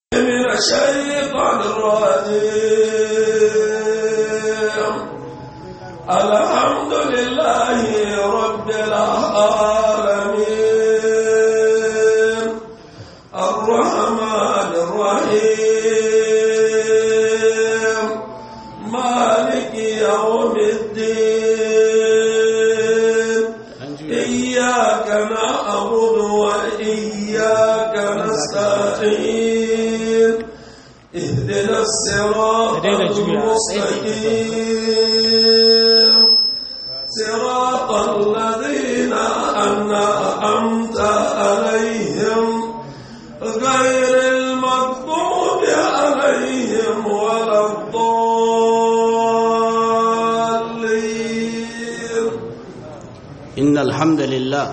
من الشيطان الرجيم الحمد لله رب العالمين الرحمن الرحيم مالك يوم الدين إياك نعبد وإياك نستعين اهدنا الصراط المستقيم صراط الذين أنعمت عليهم غير المغضوب عليهم ولا الضالين إن الحمد لله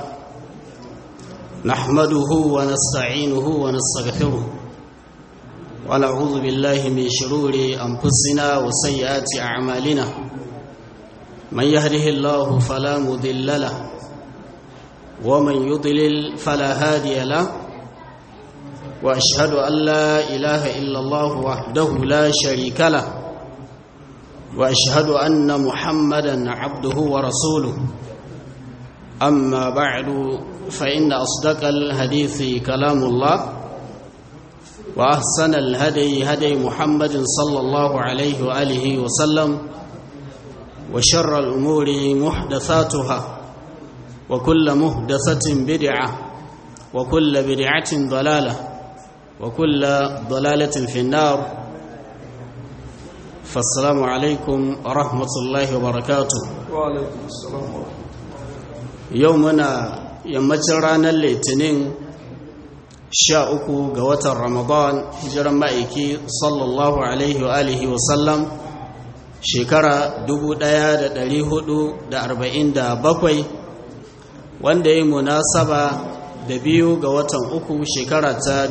نحمده ونستعينه ونستغفره ونعوذ بالله من شرور أنفسنا وسيئات أعمالنا من يهده الله فلا مضل له ومن يضلل فلا هادي له وأشهد أن لا إله إلا الله وحده لا شريك له وأشهد أن محمدا عبده ورسوله أما بعد فإن أصدق الحديث كلام الله وأحسن الهدي هدي محمد صلى الله عليه وآله وسلم وشر الأمور محدثاتها وكل محدثة بدعة وكل بدعة ضلالة وكل ضلالة في النار فالسلام عليكم ورحمة الله وبركاته وعليكم السلام ورحمة yau muna yammacin ranar litinin sha uku ga watan ramadan hijiran ma'aiki sallallahu alaihi wa alihi wasallam shekara 1447 wanda ya yi munasaba da biyu ga watan uku shekara ta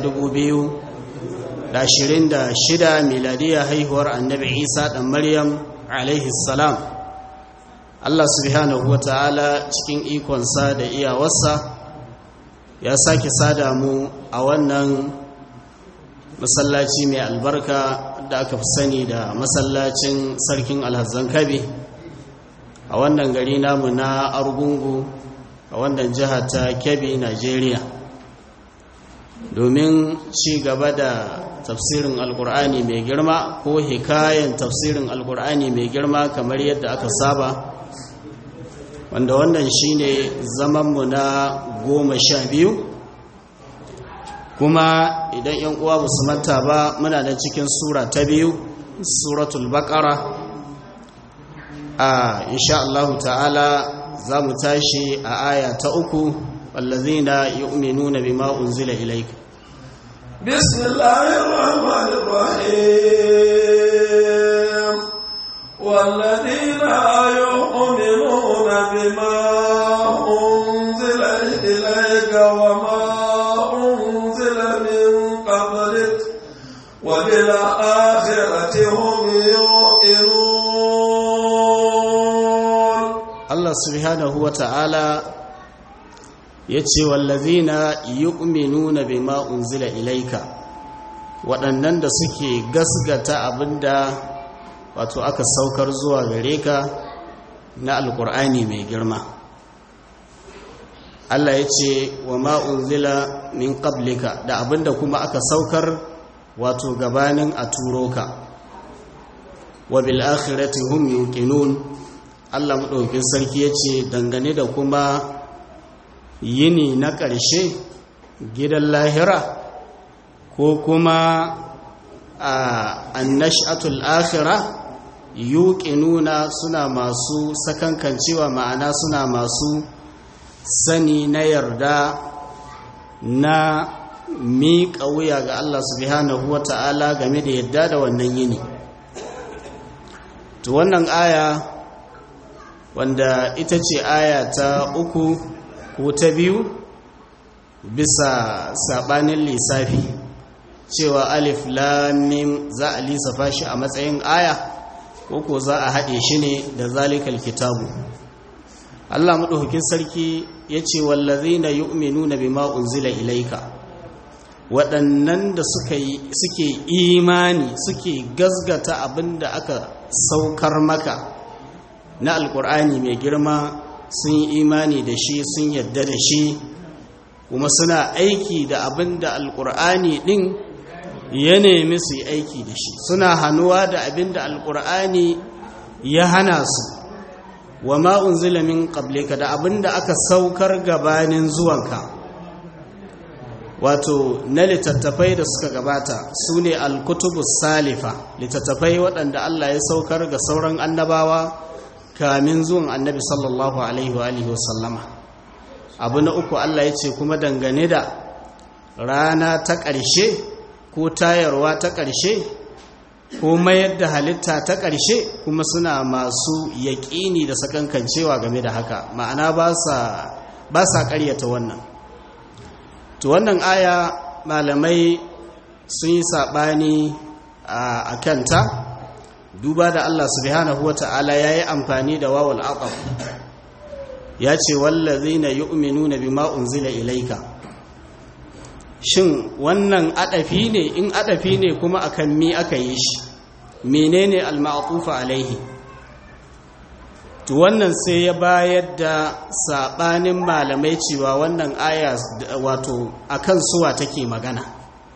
2026 miladiyar haihuwar annabi isa ɗan maryam alaihi salam Allah subhanahu wa ta'ala cikin ikonsa da iyawarsa ya sake sada mu a wannan masallaci mai albarka da aka fi sani da masallacin sarkin alhazan kabe a wannan gari namu na argungu a wannan jiha ta kebbi nigeria domin ci gaba da tafsirin alkur'ani mai girma ko hikayen tafsirin alkur'ani mai girma kamar yadda aka saba wanda wannan shine zamanmu na goma sha biyu kuma idan yan uwa ba su manta ba muna da cikin sura ta biyu suratul baqara a insha Allah ta'ala za mu tashi a aya ta uku wallazina yu'minuna bima unzila ilayka bismillahir rahmanir rahim والذين يؤمنون بما أنزل إليك وما أنزل من قبلك وبالآخرة هم يوقنون Allah subhanahu wa ta'ala ya ce wallazina yu'minuna bima unzila ilaika waɗannan da suke gasgata abinda wato aka saukar zuwa gare ka na alkur'ani mai girma Allah ya ce wa ma'unzila min qablika da abinda kuma aka saukar wato gabanin a turo ka wa bil akhirati hum yuqinun Allah madaukakin sarki ya ce dangane da kuma yini na ƙarshe gidan lahira ko kuma a annashatul akhirah yuqinuna suna masu sakankancewa ma'ana suna masu sani na yarda na miƙa wuya ga Allah subhanahu wata'ala game da yadda da wannan yini to wannan aya wanda ita ce aya ta uku ko ta biyu bisa sabanin lissafi cewa alif lamim za a lissafa shi a matsayin aya ko za a haɗe shi ne da zalikal kitabu Allah maɗaukakin sarki ya ce wallazina yu'minuna bima unzila ilaika waɗannan da suke imani suke gazgata abin da aka saukar maka na alkur'ani mai girma sun yi imani da shi sun yadda da shi kuma suna aiki da abin da alkur'ani ɗin ya nemi su yi aiki da shi suna hannuwa da abin da alkur'ani ya hana su wa ma'un zilamin ƙableka da abin da aka saukar gabanin zuwanka wato na littattafai da suka gabata su ne alkutubus salifa littattafai waɗanda Allah ya saukar ga sauran annabawa kamin zuwan annabi sallallahu alaihi wa sallama abu na uku Allah ya ce kuma dangane da rana ta ƙarshe ko tayarwa ta ƙarshe ko mayar da halitta ta ƙarshe kuma suna masu yaƙini da sakankancewa game da haka ma'ana ba sa ƙaryata wannan to wannan aya malamai sun yi saɓani a kanta duba da Allah subhanahu wa ta'ala ya yi amfani da wawal aqab ya ce wallazina yu'minuna bima unzila ilaika shin wannan adafi ne in adafi ne kuma akan mi aka yi shi menene al-ma'tufa alaihi to wannan sai ya bayar da sabanin malamai cewa wannan aya wato akan suwa take magana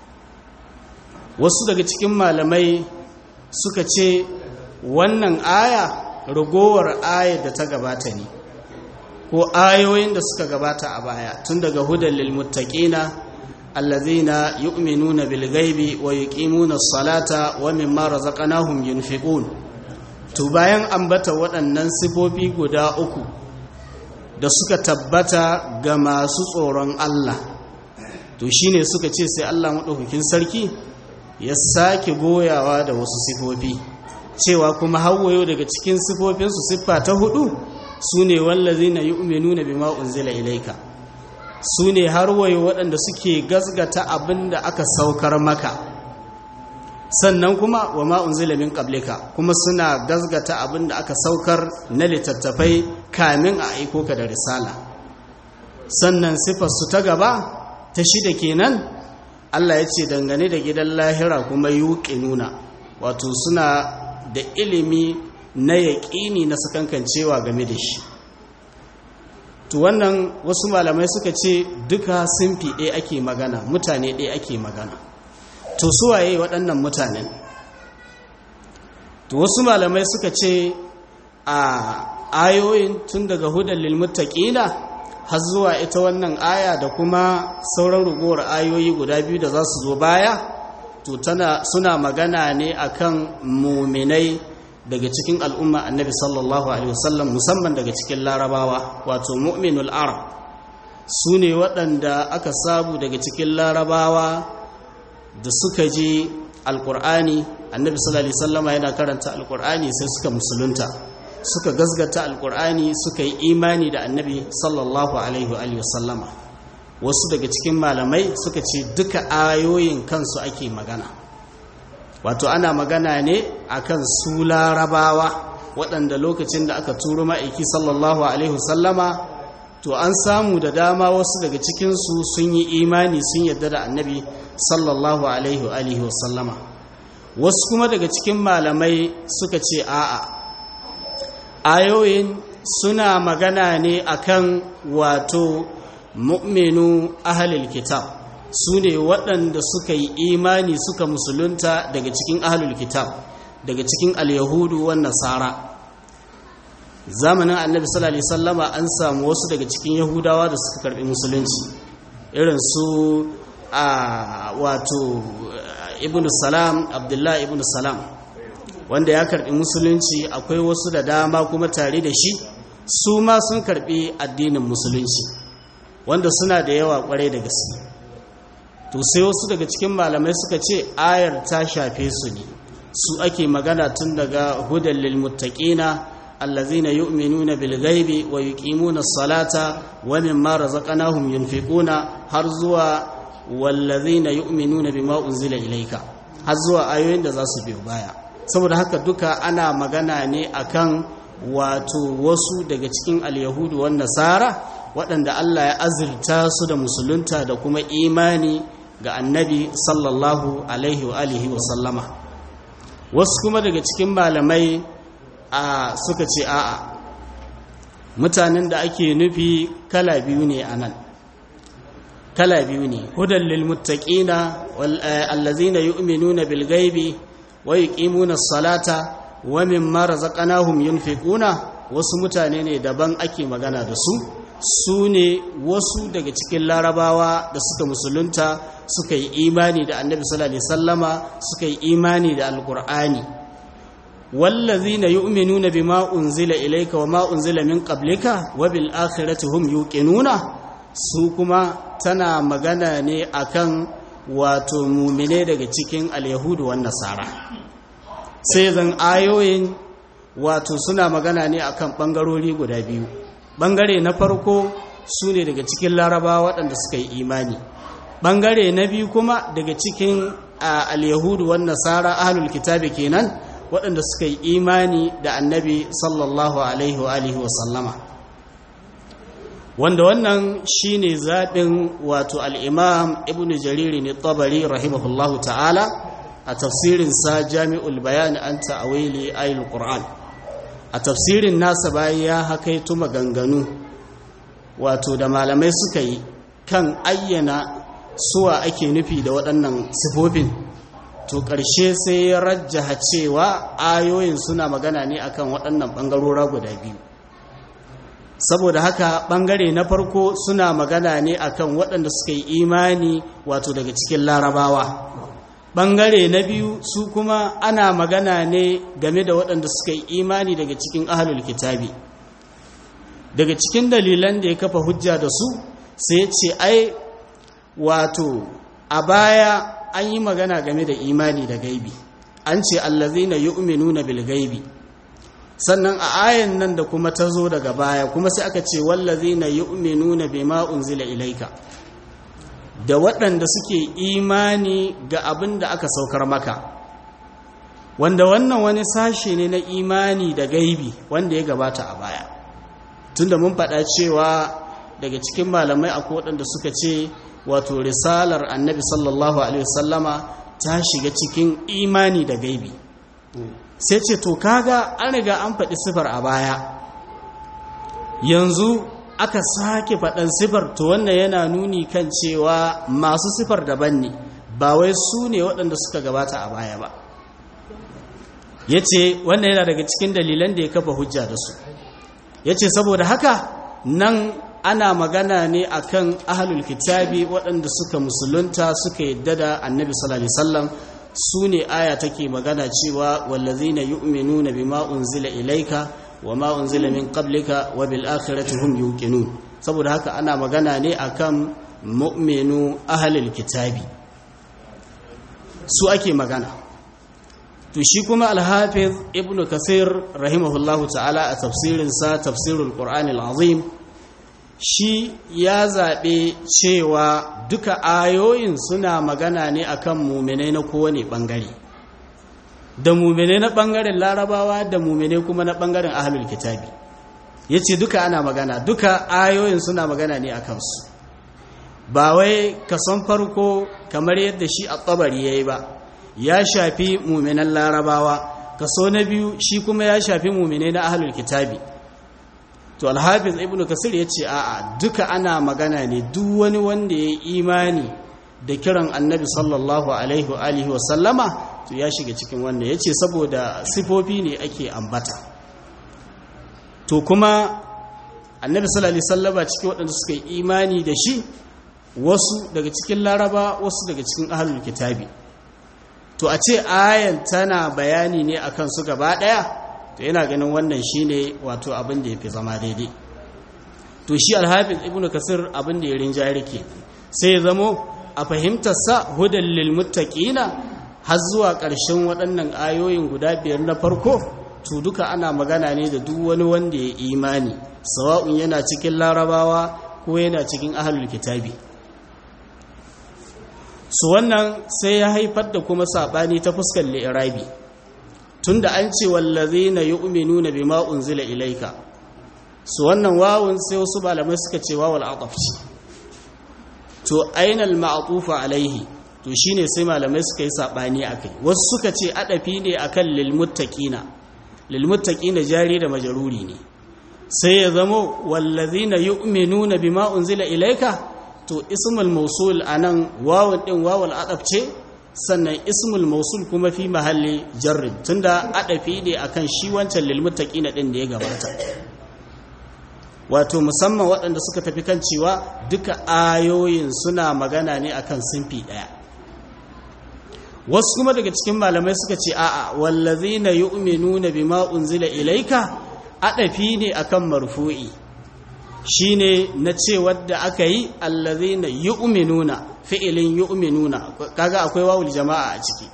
wasu daga cikin malamai suka ce wannan aya ragowar ayar da ta gabata ne ko ayoyin da suka gabata a baya tun daga hudan lil muttaqina allazina yu'minuna bil ghaibi wa yuqimuna as-salata wa mimma razaqnahum yunfiqun to bayan ambata waɗannan sifofi guda uku da suka tabbata ga masu tsoron Allah to shine suka ce sai Allah madaukakin sarki ya sake goyawa da wasu sifofi cewa kuma hawayo daga cikin sifofinsu siffa ta hudu su ne wallazina yu'minuna bima unzila ilaika su ne har wayo waɗanda suke gazgata abin da aka saukar maka sannan kuma wa ma unzila min qablika kuma suna gazgata abin da aka saukar na littattafai kamin a aiko ka da risala sannan sifar su ta gaba ta shida kenan Allah ya ce dangane da gidan lahira kuma nuna wato suna da ilimi na yaƙini na sakankancewa game da shi to wannan wasu malamai suka ce duka simfi ɗaya ake magana mutane ɗaya ake magana to suwaye waɗannan mutanen to wasu malamai suka ce a ayoyin tun daga hudan lilmuttaqina har zuwa ita wannan aya da kuma sauran rugowar ayoyi guda biyu da za su zo baya to tana suna magana ne akan muminai daga cikin al'umma annabi sallallahu alaihi wasallam musamman daga cikin larabawa wato mu'minul arab su ne waɗanda aka sabu daga cikin larabawa da suka ji alƙur'ani annabi sallallahu alaihi wasallama yana karanta alƙur'ani sai suka musulunta suka gazgata alƙur'ani suka yi imani da annabi sallallahu alaihi wasallama wasu daga cikin malamai suka ce duka ayoyin kansu ake magana wato ana magana ne akan su larabawa waɗanda lokacin da aka turo ma'aiki sallallahu alaihi wasallama to an samu da dama wasu daga cikinsu sun yi imani sun yadda da annabi sallallahu alaihi wasallama wasu kuma daga cikin malamai suka ce a'a ayoyin suna magana ne akan wato mu'minu ahalil kitab su ne waɗanda suka yi imani suka musulunta daga cikin ahalul kitab daga cikin al-yahudu wan nasara zamanin annabi sallallahu alaihi wasallama an samu wasu daga cikin yahudawa da suka karbi musulunci irin su a wato ibn salam abdullahi ibn salam wanda ya karbi musulunci akwai wasu da dama kuma tare da shi su ma sun karbi addinin musulunci wanda suna da yawa kwarai da gaske to sai wasu daga cikin malamai suka ce ayar ta shafe su ne su ake magana tun daga hudan lil muttaqina allazina yu'minuna bil ghaibi wa yuqimuna as-salata wa mimma razaqnahum yunfiquna har zuwa wallazina yu'minuna bima unzila ilayka har zuwa ayoyin da za su biyo baya saboda haka duka ana magana ne akan wato wasu daga cikin al-yahudu wan nasara waɗanda Allah ya azurta su da musulunta da kuma imani ga annabi sallallahu alaihi wa alihi wa sallama wasu kuma daga cikin malamai a suka ce a'a mutanen da ake nufi kala biyu ne a nan kala biyu ne hudan lil muttaqina allazina yu'minuna bil ghaibi wa yuqimuna as-salata wa mimma razaqnahum yunfiquna wasu mutane ne daban ake magana da su su ne wasu daga cikin larabawa da suka musulunta suka yi imani da annabi sallallahu alaihi sallama suka yi imani da alqur'ani wallazina yu'minuna bima unzila ilayka wa ma unzila min qablika wa bil akhirati hum yuqinuna su kuma tana magana ne akan wato mumine daga cikin alyahudu wan nasara sai zan ayoyin wato suna magana ne akan bangarori guda biyu bangare na farko su ne daga cikin laraba waɗanda suka yi imani bangare na biyu kuma daga cikin al-yahudu wan nasara ahlul kitabi kenan waɗanda suka yi imani da annabi sallallahu alaihi wa alihi wa sallama wanda wannan shine zaɓin wato al-imam ibnu jariri ne tabari rahimahullahu ta'ala a tafsirinsa jami'ul bayan an ta'awili ayil qur'an a tafsirin nasa bayan ya hakaito maganganu wato da malamai suka yi kan ayyana suwa ake nufi da waɗannan sifofin to ƙarshe sai ya rajjaha cewa ayoyin suna magana ne akan waɗannan ɓangarora guda biyu saboda haka ɓangare na farko suna magana ne akan waɗanda suka yi imani wato daga cikin larabawa ɓangare na biyu su kuma ana magana ne game da waɗanda suka yi imani daga cikin ahalul kitabi daga cikin dalilan da ya kafa hujja da su sai ce ai wato a baya an yi magana game da imani da gaibi an ce allazina yu'minuna bil gaibi sannan a ayan nan da kuma ta zo daga baya kuma sai aka ce wallazina yu'minuna bima unzila ilaika da waɗanda suke imani ga abin da aka saukar maka wanda wannan wani sashe ne na imani da gaibi wanda ya gabata a baya tunda mun faɗa cewa daga cikin malamai akwai waɗanda suka ce wato risalar annabi sallallahu alaihi wasallama ta shiga cikin imani da gaibi sai ce to kaga an riga an faɗi sifar a baya yanzu aka sake faɗan sifar to wannan yana nuni kan cewa masu sifar daban ne ba wai su ne waɗanda suka gabata a baya ba ya ce wannan yana daga cikin dalilan da ya kafa hujja da su ya ce saboda haka nan ana magana ne akan ahlul kitabi waɗanda suka musulunta suka yadda da annabi sallallahu alaihi wasallam su ne aya take magana cewa wallazina yu'minuna bima unzila ilaika wama unzila min qablika wa bil akhirati hum yuqinun saboda haka ana magana ne akan mu'minu ahlul kitabi su ake magana to shi kuma al-hafiz ibnu kasir rahimahullahu ta'ala a tafsirinsa tafsirul qur'anil azim shi ya zaɓe cewa duka ayoyin suna magana ne akan muminai na kowane ɓangare da muminai na ɓangaren larabawa da muminai kuma na ɓangaren ahalul kitabi ya ce duka ana magana duka ayoyin suna magana ne a kansu ba wai kason farko kamar yadda shi a tsabari ya yi ba ya shafi muminan larabawa kaso na biyu shi kuma ya shafi muminai na ahalul kitabi to alhafiz ibnu kasir ya ce a'a duka ana magana ne duk wani wanda ya imani da kiran annabi sallallahu alaihi wa alihi wa sallama to ya shiga cikin wannan ya ce saboda sifofi ne ake ambata to kuma annabi sallallahu alaihi sallama cikin waɗanda suka yi imani da shi wasu daga cikin laraba wasu daga cikin ahlul kitabi to a ce ayan tana bayani ne akan su gaba ɗaya to yana ganin wannan shine wato abin da yafi zama daidai to shi alhafiz ibnu kasir abin da ya rinjaye ke sai ya zamo a fahimtar sa hudan lil muttaqina har zuwa ƙarshen waɗannan ayoyin guda biyar na farko to duka ana magana ne da duk wani wanda ya imani sawa'un yana cikin larabawa ko yana cikin ahlul kitabi su wannan sai ya haifar da kuma sabani ta fuskar li'irabi tunda an ce wallazina yu'minuna bima unzila ilayka su wannan wawun sai wasu malamai suka ce wawul ataf ce to ainal ma'atufa alaihi to shine sai malamai suka yi sabani akai wasu suka ce adafi ne akan lil muttaqina lil muttaqina jari da majruri ne sai ya zamo wallazina yu'minuna bima unzila ilayka to ismul mawsul anan wawun din wawul adab ce sannan ismul mawsul kuma fi mahalli jarrin tunda adafi ne akan shi wancan lil muttaqina din da ya gabata wato musamman waɗanda suka tafi kan cewa duka ayoyin suna magana ne akan sinfi ɗaya wasu kuma daga cikin malamai suka ce a'a wallazina yu'minuna bima unzila ilayka adafi ne akan marfu'i shine na ce wadda aka yi allazina yu'minuna fi'ilin yu'minuna kaga akwai wawul jama'a a ciki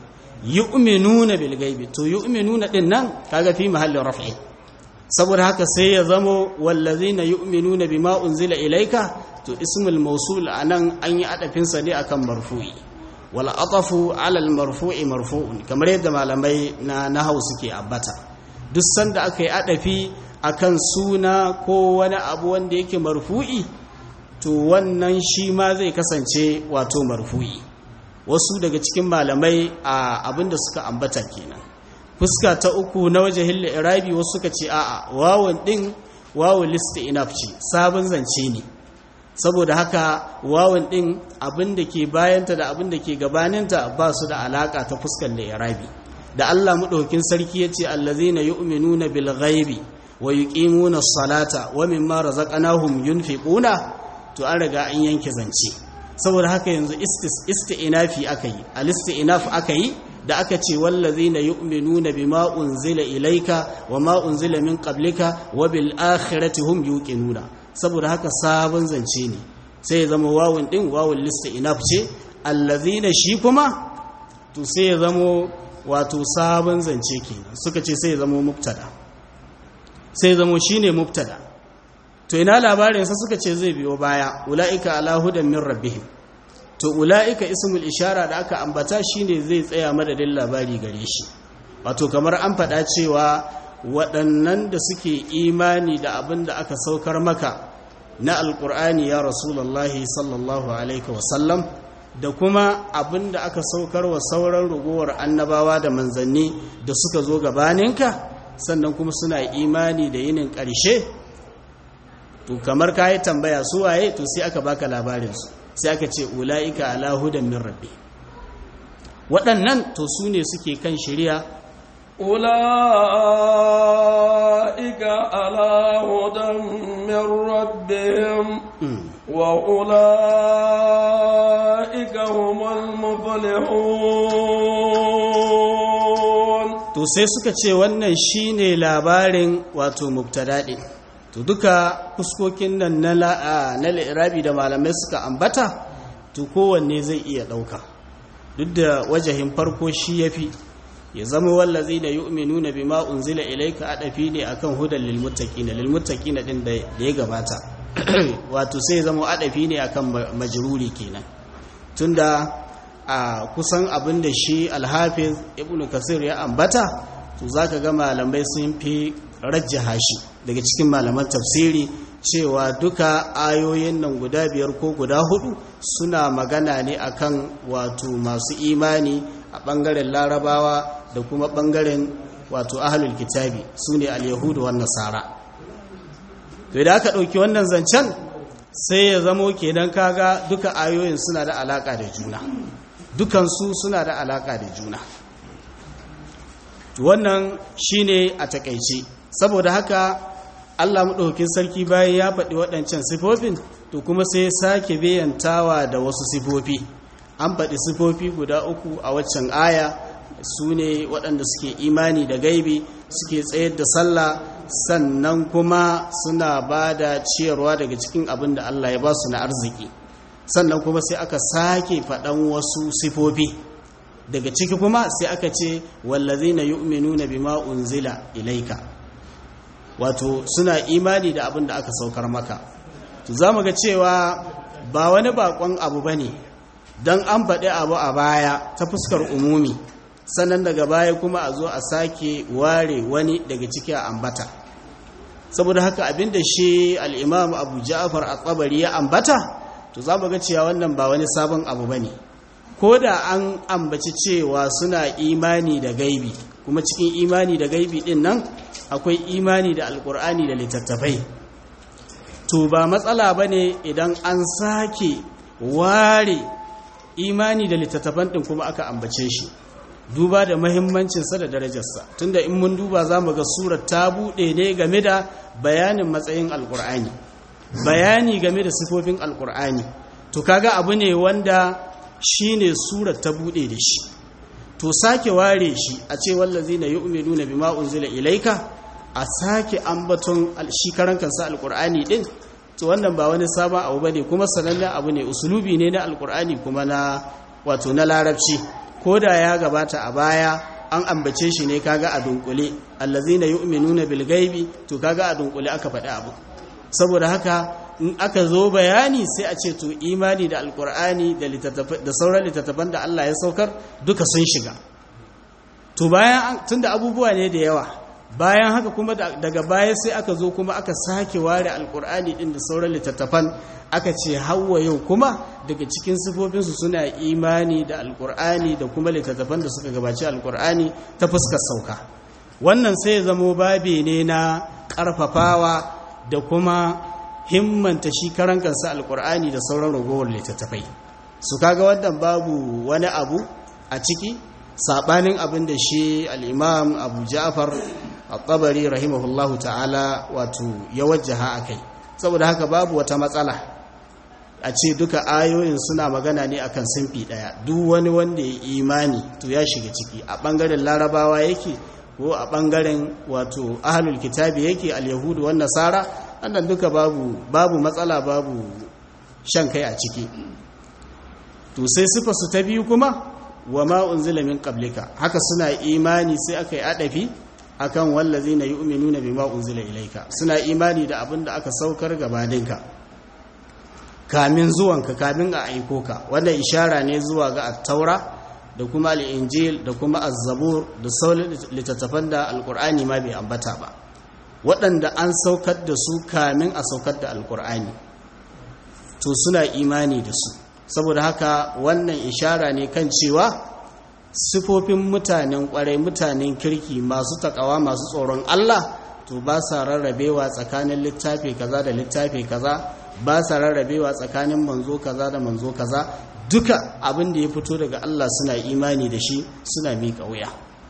yu'minuna bil ghaibi to yu'minuna din nan kaga fi mahallin raf'i saboda haka sai ya zamo wallazina yu'minuna bima unzila ilayka to ismul mawsul anan an yi adafin sa ne akan marfu'i wal atafu ala al marfu'i marfu'un kamar yadda malamai na nahau suke abbata duk sanda aka yi adafi akan suna ko wani abu wanda yake marfu'i to wannan shi ma zai kasance wato marfu'i wasu daga cikin malamai a abinda suka ambata kenan fuska ta uku na waje hilla irabi wasu suka ce a'a wawan din wawun list enough ce sabon zance ne saboda haka wawan din abin da ke bayanta da abin da ke gabaninta ba su da alaka ta fuskar da irabi da Allah madaukakin sarki yace allazina yu'minuna bil ghaibi wa yuqimuna as-salata wa mimma razaqnahum yunfiquna to an riga an yanke zance saboda haka yanzu isti'nafi akai al-isti'naf akai da aka ce wallazina yu'minuna bima unzila ilayka wa ma unzila min qablika wa bil akhirati hum yuqinuna saboda haka sabon zance ne sai ya zama wawun din wawun lista inaf ce allazina shi kuma to sai ya zama wato sabon zance kenan suka ce sai ya zama mubtada sai ya zama shine mubtada to ina labarin sa suka ce zai biyo baya ulaika ala hudan min rabbihim to ula'ika ismul ishara da aka ambata shine zai tsaya madadin labari gare shi wato kamar an faɗa cewa waɗannan da suke imani da abin da aka saukar maka na alƙur'ani ya rasulullahi sallallahu alaihi wasallam da kuma abin da aka saukar wa sauran ragowar annabawa da manzanni da suka zo gabaninka sannan kuma suna imani da yinin ƙarshe to kamar ka yi tambaya su waye to sai aka baka labarinsu sai aka ce ula'ika ala hudan min rabbi waɗannan to su ne suke kan shari'a ula'ika ala hudan min rabbihim wa ula'ika humul muflihun to sai suka ce wannan shine labarin wato mubtada'in to duka fuskokin nan na na lirabi da malamai suka ambata to kowanne zai iya ɗauka duk da wajahin farko shi yafi ya zama wallazi da yu'minuna bima unzila ilayka adafi ne akan hudan lil muttaqin lil muttaqin din da ya gabata wato sai ya zama adafi ne akan majruri kenan tunda a kusan abin da shi alhafiz ibnu kasir ya ambata to zaka ga malamai sun fi rajjaha shi daga cikin malaman tafsiri cewa duka ayoyin nan guda biyar ko guda hudu suna magana ne akan wato masu imani a bangaren larabawa da kuma bangaren wato ahlul kitabi su ne al-yahudu wan nasara to da aka ɗauki wannan zancen sai ya zamo kenan kaga duka ayoyin suna da alaka da juna dukansu suna da alaka da juna wannan shine a takaice saboda haka Allah maɗaukin sarki bayan ya faɗi waɗancan sifofin to kuma sai sake bayantawa da wasu sifofi an faɗi sifofi guda uku a waccan aya su ne waɗanda suke imani da gaibi suke tsayar da sallah sannan kuma suna ba da ciyarwa daga cikin abin da Allah ya ba su na arziki sannan kuma sai aka sake faɗan wasu sifofi daga ciki kuma sai aka ce wallazina yu'minuna bima unzila ilaika wato suna imani da abin da aka saukar maka to zamu ga cewa ba wani bakon abu bane dan an faɗi abu a baya ta fuskar umumi sannan daga baya kuma a zo a sake ware wani daga ciki a ambata saboda haka abinda shi al-imam Abu Ja'far at-Tabari ya ambata to za mu ga cewa wannan ba wani sabon abu ba ne ko da an ambaci cewa suna imani da gaibi kuma cikin imani da gaibi din nan akwai imani da alkur'ani da littattafai to ba matsala ba ne idan an sake ware imani da littattafan ɗin kuma aka ambace shi duba da mahimmancinsa da darajarsa tunda in mun duba za mu ga surar ta buɗe ne game da bayanin matsayin alkur'ani bayani game da sifofin alkur'ani to kaga abu ne wanda shi ne surar ta buɗe da shi to sake ware shi a ce wallazi na yu'minu na bima unzila ilaika a sake ambaton shi karan kansa alkur'ani din to wannan ba wani sabon abu bane kuma sanannen abu ne usulubi ne na alkur'ani kuma na wato na larabci ko da ya gabata a baya an ambace shi ne kaga a dunkule allazina yu'minuna bil ghaibi to kaga a dunkule aka faɗi abu saboda haka in aka zo bayani sai a ce to imani da alkur'ani da da sauran littattafan da Allah ya saukar duka sun shiga to bayan tunda abubuwa ne da yawa bayan haka kuma daga baya sai aka zo kuma aka sake ware alkur'ani din da sauran littattafan aka ce hawa yau kuma daga cikin sifofinsu suna imani da alkur'ani da kuma littattafan da suka gabaci alkur'ani ta fuskar sauka wannan sai ya zamo babe ne na ƙarfafawa da kuma himmanta shi karan kansa alkur'ani da sauran ragowar littattafai su kaga wannan babu wani abu a ciki sabanin abin da shi al'imam abu ja'far al-tabari rahimahullahu ta'ala wato ya wajjaha akai saboda haka babu wata matsala a ce duka ayoyin suna magana ne akan simfi daya duk wani wanda ya imani to ya shiga ciki a bangaren larabawa yake ko a bangaren wato ahlul kitabi yake al-yahudu wan nasara annan duka babu babu matsala babu shan kai a ciki to sai sifa su ta biyu kuma wa ma unzila min qablika haka suna imani sai aka yi adafi akan wallazina yu'minuna bima unzila ilayka suna imani da abinda aka saukar gabaninka kamin zuwanka kamin a aiko ka wanda ishara ne zuwa ga at-taura da kuma al-injil da kuma az-zabur da sauran littattafan da alqur'ani ma bai ambata ba waɗanda an saukar da su kamin a saukar da alqur'ani to suna imani da su saboda haka wannan ishara ne kan cewa sifofin mutanen kwarai mutanen kirki masu takawa masu tsoron Allah to ba sa rarrabewa tsakanin littafi kaza da littafi kaza ba sa rarrabewa tsakanin manzo kaza da manzo kaza duka abin da ya fito daga Allah suna imani da shi suna miƙa wuya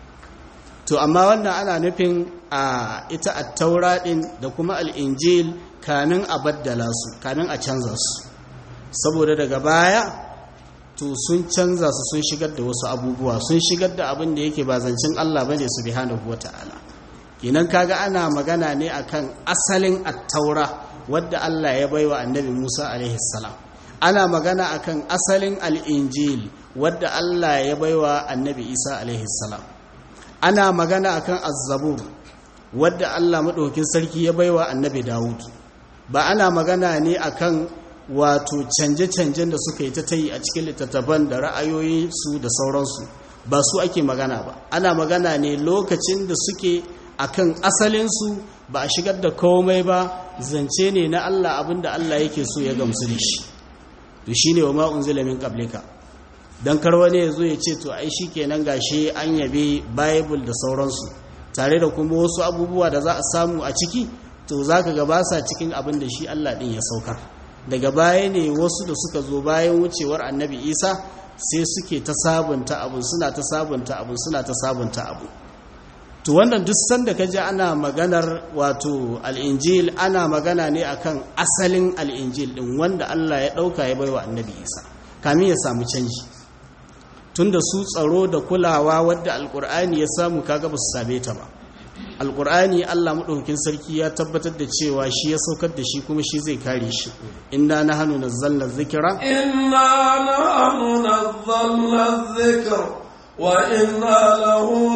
to amma wannan ana nufin a ita at-taura din da kuma al-injil kamin a baddala su kamin a canza su saboda daga baya to sun canza su sun shigar da wasu abubuwa sun shigar da abin da yake ba zancen Allah bane subhanahu wata'ala kenan kaga ana magana ne akan asalin at-taura wadda Allah ya baiwa annabi Musa alaihi salam ana magana akan asalin al-injil wadda Allah ya baiwa annabi Isa alaihi salam ana magana akan az-zabur wadda Allah madaukakin sarki ya baiwa annabi Dawud ba ana magana ne akan wato canje-canjen da suka yi ta tayi a cikin littattafan da ra'ayoyi su da sauransu ba su ake magana ba ana magana ne lokacin da suke akan asalinsu ba a shigar da komai ba zance ne na Allah abinda Allah yake so ya gamsu da shi to shine wa ma unzila min qablika dan kar wani ya zo ya ce to ai shikenan gashi an yabe bible da sauransu tare da kuma wasu abubuwa da za a samu a ciki to zaka ga ba sa cikin abin da shi Allah din ya saukar daga baya ne wasu da suka zo bayan wucewar annabi isa sai suke ta sabunta abu suna ta sabunta abu suna ta sabunta abu to wannan duk sanda ka ji ana maganar wato al'injil ana magana ne akan asalin al'injil din wanda allah ya ɗauka ya baiwa annabi isa kamin ya samu canji tunda su tsaro da kulawa wadda alkur'ani ya samu kaga ba su same ta ba alkur'ani allah maɗaukin sarki ya tabbatar da cewa shi ya saukar da shi kuma shi zai kare shi inna na hannu na zallar zikira inna na hannu na zallar zikir wa inna lahu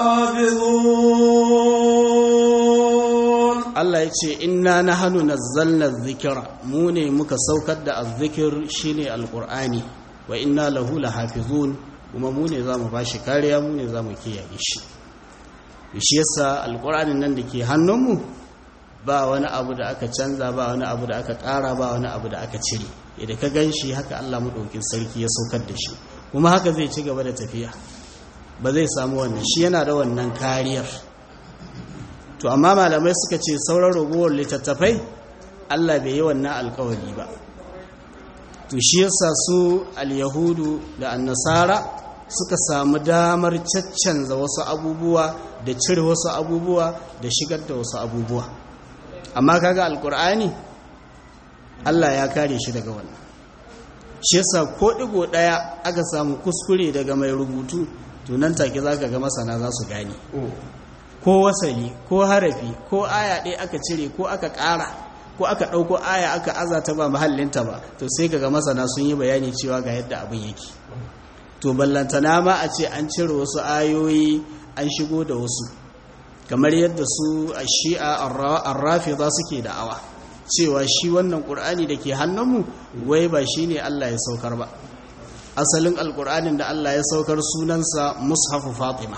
lahafizun allah ya ce inna na hannu na zallar zikira mu ne muka saukar da azzikir shine alkur'ani wa inna lahu lahafizun kuma mu ne za mu ba shi kariya mu ne za mu kiyaye shi shi yasa alƙur'anin nan da ke hannunmu ba wani abu da aka canza ba wani abu da aka ƙara ba wani abu da aka cire idan ka gan shi haka Allah maɗaukin sarki ya saukar da shi kuma haka zai ci gaba da tafiya ba zai samu wannan shi yana da wannan kariyar to amma malamai suka ce sauran ragowar littattafai Allah bai yi wannan alkawari ba to shi yasa su al-yahudu da annasara suka samu damar caccanza wasu abubuwa da cire wasu abubuwa da shigar da wasu abubuwa amma kaga alkur'ani Allah ya kare shi daga wannan shi yasa ko digo daya aka samu kuskure daga mai rubutu to nan take zaka ga masana za su gane ko wasali ko harafi ko aya ɗaya aka cire ko aka ƙara ko aka ɗauko aya aka azata ba mahallinta ba to sai kaga masana sun yi bayani cewa ga yadda abin yake to ballantana ma a ce an cire wasu ayoyi an shigo da wasu kamar yadda su a shi'a arrafida suke da'awa cewa shi wannan ƙur'ani da ke hannunmu wai ba shi ne Allah ya saukar ba asalin alƙur'anin da Allah ya saukar sunansa mushafu fatima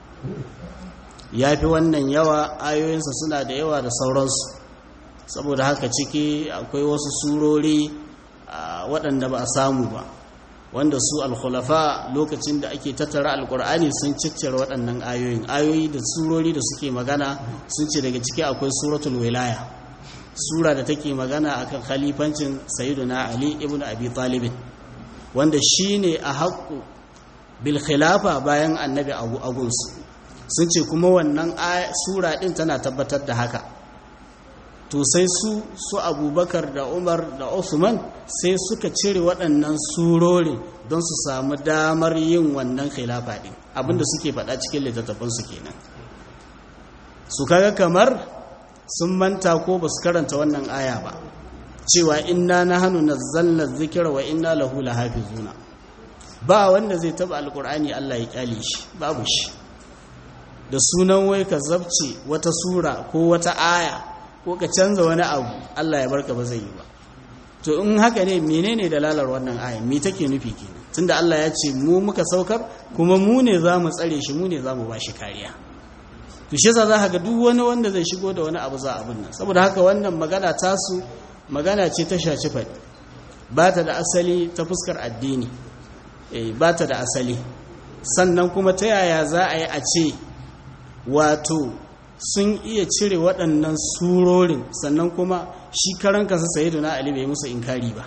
ya fi wannan yawa ayoyinsa suna da yawa da sauransu saboda haka ciki akwai wasu surori waɗanda ba a samu ba wanda su alkhulafa lokacin da ake tattara alkur'ani sun ciccire waɗannan ayoyin ayoyi da surori da suke magana sun ce daga ciki akwai suratul wilaya sura da take magana akan khalifancin sayyiduna ali ibn abi talib wanda shine a haƙƙu bil khilafa bayan annabi abu agunsu sun ce kuma wannan sura din tana tabbatar da haka to sai su su abubakar da umar da usman sai suka cire waɗannan surorin don su samu damar yin wannan khilafa ɗin abinda suke faɗa cikin littattafansu kenan su kaga kamar sun manta ko ba su karanta wannan aya ba cewa inna na hannu na zallar zikira wa inna lahu lahafizuna ba wanda zai taba alkur'ani Allah ya kyale shi babu shi da sunan wai ka zabce wata sura ko wata aya ko ka canza wani abu Allah ya barka ba zai yi ba to in haka ne menene dalalar wannan aya me take nufi kenan tunda Allah ya ce mu muka saukar kuma mu ne za mu tsare shi mu ne za mu ba shi kariya to shi yasa za ka ga duk wani wanda zai shigo da wani abu za abin nan saboda haka wannan magana tasu magana ce ta shaci faɗi ba ta da asali ta fuskar addini eh ba ta da asali sannan kuma ta yaya za a yi a ce wato sun iya cire waɗannan surorin sannan kuma shi karan kansa sayyiduna ali bai musu inkari ba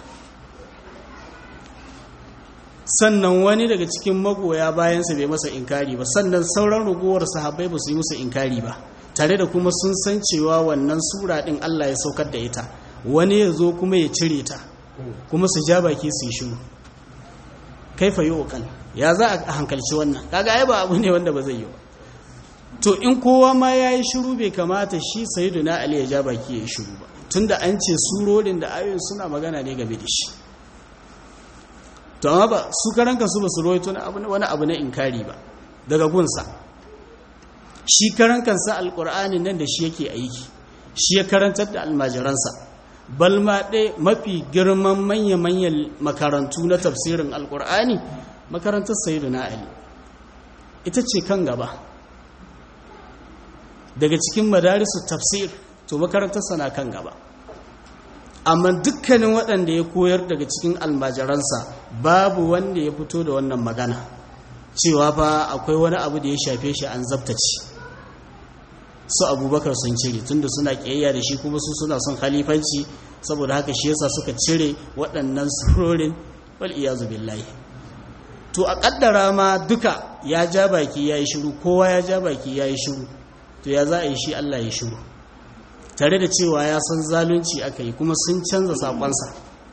sannan wani daga cikin magoya bayansa bai masa inkari ba sannan sauran ragowar sahabbai ba su yi musu inkari ba tare da kuma sun san cewa wannan sura ɗin Allah ya saukar da ita wani ya zo kuma ya cire ta kuma su ja baki su yi shiru kaifa yi okal ya za a hankalci wannan kaga ai ba abu ne wanda ba zai yi ba to in kowa ma ya yi shiru bai kamata shi sayyiduna ali ya ja baki ya yi shiru ba tunda an ce surorin da ayoyin suna magana ne game da shi to amma ba su karan kansu ba su roito wani abu na inkari ba daga gunsa shi karan kansa alkur'ani nan da shi yake aiki shi ya karantar da almajiransa balma ɗaya mafi girman manya-manyan makarantu na tafsirin alkur'ani makarantar sayyiduna ali ita ce kan gaba daga cikin madarisu tafsir to makarantarsa na kan gaba amma dukkanin waɗanda ya koyar daga cikin almajiransa babu wanda ya fito da wannan magana cewa fa akwai wani abu da ya shafe shi an zabtace su abubakar sun cire tunda suna ƙiyayya da shi kuma su suna son khalifanci saboda haka shi yasa suka cire waɗannan surorin wal iyazu billahi to a ƙaddara ma duka ya ja baki ya yi shiru kowa ya ja baki ya yi shiru to ya za a yi shi Allah ya shiru tare da cewa ya san zalunci aka yi kuma sun canza saƙonsa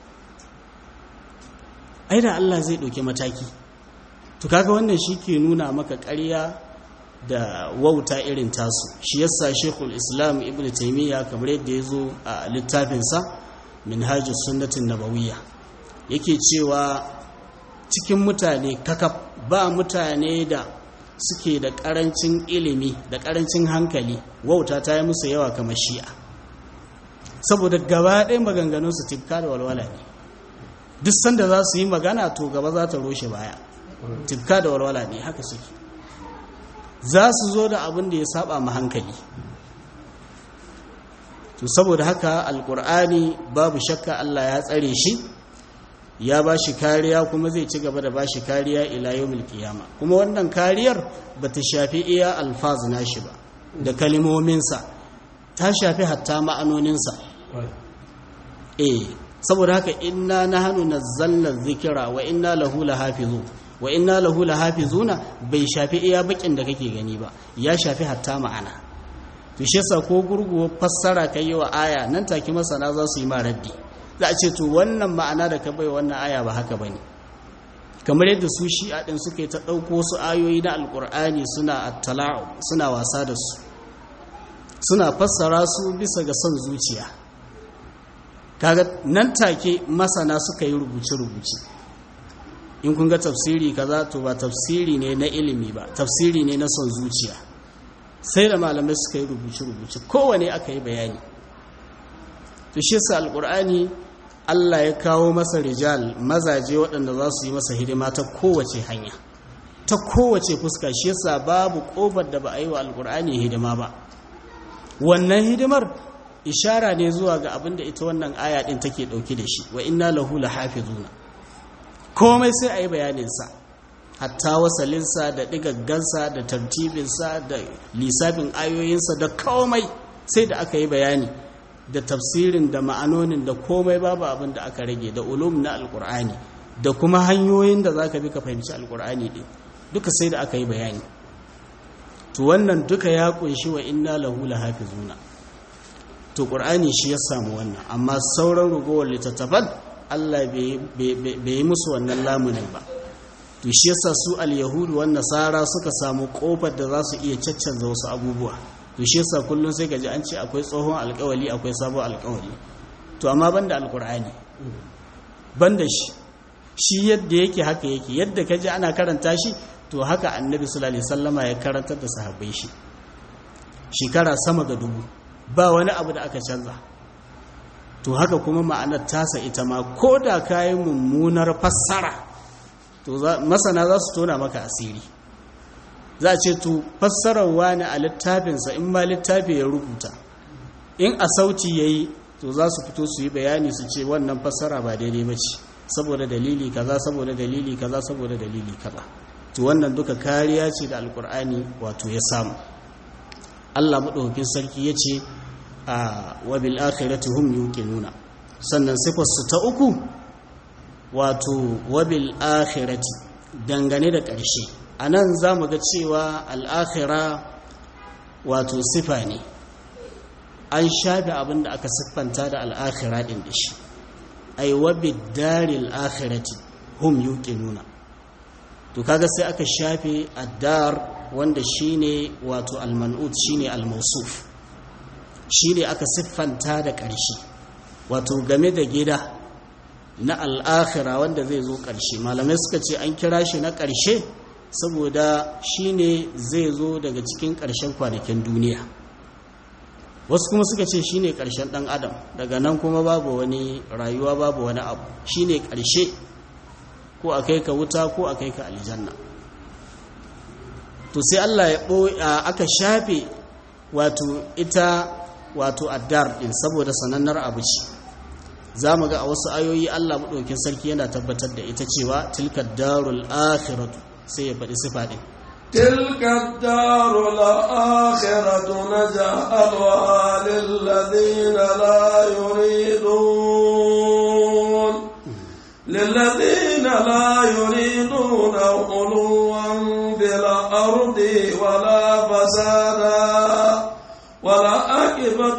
ai da Allah zai ɗauki mataki to kaga wannan shi ke nuna maka ƙarya da wauta irin tasu shi yasa shekul islam ibn taimiyya kamar yadda ya zo a littafinsa minhajus sunnatin nabawiyya yake cewa cikin mutane kakaf ba mutane da suke da karancin ilimi da karancin hankali wauta ta yi musu yawa kamar shi'a saboda gaba ɗaya maganganunsu tifka da walwala ne duk sanda za su yi magana to gaba za ta roshe baya tifka da walwala ne haka suke za su zo da abin da ya saba ma hankali to saboda haka alkur'ani babu shakka Allah ya tsare shi ya ba shi kariya kuma zai ci gaba da ba shi kariya ila yawmil qiyama kuma wannan kariyar ba ta shafi iya alfaz nashi ba da kalimominsa ta shafi hatta ma'anoninsa eh saboda haka inna nahnu nazzalna dhikra wa inna lahu lahafizun wa inna lahu lahafizuna bai shafi iya bakin da kake gani ba ya shafi hatta ma'ana to shi yasa ko gurguwa fassara kai wa aya nan take masana za su yi ma raddi za a ce to wannan ma'ana da ka bai wannan aya ba haka bane kamar yadda su shi'a din suka yi ta dauko su ayoyi na alqur'ani suna attala'u suna wasa da su suna fassara su bisa ga son zuciya kaga nan take masana suka yi rubuce-rubuce in kun ga tafsiri kaza to ba tafsiri ne na ilimi ba tafsiri ne na son zuciya sai da malamai suka yi rubuce-rubuce kowane aka yi bayani to shi sa alkur'ani Allah ya kawo masa rijal mazaje waɗanda za su yi masa hidima ta kowace hanya ta kowace fuska shi yasa babu ƙofar da ba a yi wa alkur'ani hidima ba wannan hidimar ishara ne zuwa ga abin da ita wannan aya ɗin take ɗauki da shi wa inna lahu lahafizuna komai sai a yi bayaninsa hatta wasalinsa da ɗigaggansa da tartibinsa da lissafin ayoyinsa da komai sai da aka yi bayani da tafsirin da ma'anonin da komai babu abin da aka rage da ulum na alkur'ani da kuma hanyoyin da za ka bi ka fahimci alkur'ani ɗin duka sai da aka yi bayani to wannan duka ya kunshi wa inna lahu lahafizuna to ƙur'ani shi ya samu wannan amma sauran rugowar littattafan Allah bai yi musu wannan lamunin ba to shi yasa su al-yahudu wan nasara suka samu kofar da za su iya caccanza wasu abubuwa to shi yasa kullun sai gaji an ce akwai tsohon alƙawali akwai sabon alƙawali to amma banda alƙur'ani banda shi shi yadda yake haka yake yadda kaji ana karanta shi to haka annabi sallallahu alaihi wasallama ya karantar da sahabbai shi shekara sama ga dubu ba wani abu da aka canza to haka kuma ma'anar tasa ita ma ko da kayi mummunar fassara to masana za su tona maka asiri za a ce to fassarar wani a littafinsa in ma littafi ya rubuta in a sauti ya yi to za su fito su yi bayani su ce wannan fassara ba daidai ba ce saboda dalili kaza saboda dalili kaza saboda dalili kaza to wannan duka kariya ce da alkur'ani wato ya samu allah maɗaukakin sarki ya ce a wabil akhirati hum yuqinuna sannan sifarsu ta uku wato wabil akhirati dangane da ƙarshe anan zamu ga cewa al-akhira wato sifa ne an shafe abin da aka siffanta da al-akhira din da shi ay wabid daril akhirati hum yuqinuna to kaga sai aka shafe ad-dar wanda shine wato al-man'ut shine al-mawsuf shi ne aka siffanta da ƙarshe wato game da gida na al'akhira wanda zai zo ƙarshe malamai suka ce an kira shi na ƙarshe saboda shi ne zai zo daga cikin ƙarshen kwanakin duniya wasu kuma suka ce shi ne ƙarshen ɗan adam daga nan kuma babu wani rayuwa babu wani abu shi ne ƙarshe ko a kai ka wuta ko a kai ka aljanna to sai allah ya aka shafe wato ita wato addar din saboda sanannar abu ce za mu ga a wasu ayoyi Allah maɗaukin sarki yana tabbatar da ita cewa tilka darul akhiratu sai ya faɗi sifa ɗin tilka darul akhiratu naj'alha lil ladina la yuridun lil ladina la yuriduna uluwan bil ardi wala fasada والعاقبة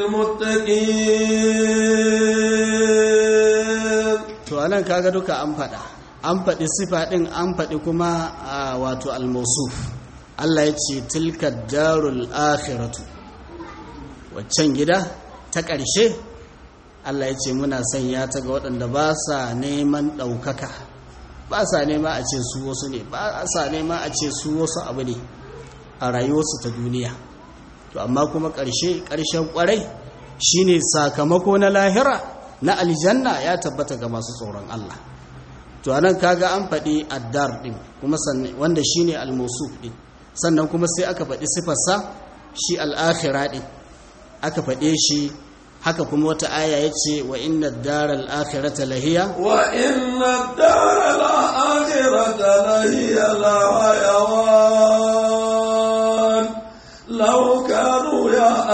للمتقين to anan kaga duka an faɗa an faɗi sifa ɗin an faɗi kuma wato almausuf Allah ya ce tilka darul akhiratu waccan gida ta ƙarshe Allah ya ce muna sanya ta ga waɗanda ba sa neman ɗaukaka ba sa nema a ce su wasu ne ba sa nema a ce su wasu abu ne a rayuwarsu ta duniya to amma kuma ƙarshe ƙarshen ƙwarai shine sakamako na lahira na aljanna ya tabbata ga masu tsoron Allah to anan kaga an faɗi addar ɗin kuma wanda shine almusuf ɗin sannan kuma sai aka faɗi sifarsa shi al'akhira ɗin aka faɗe shi haka kuma wata aya yace wa inna daral akhirata lahiya wa inna daral akhirata lahiya la hayawan law kanu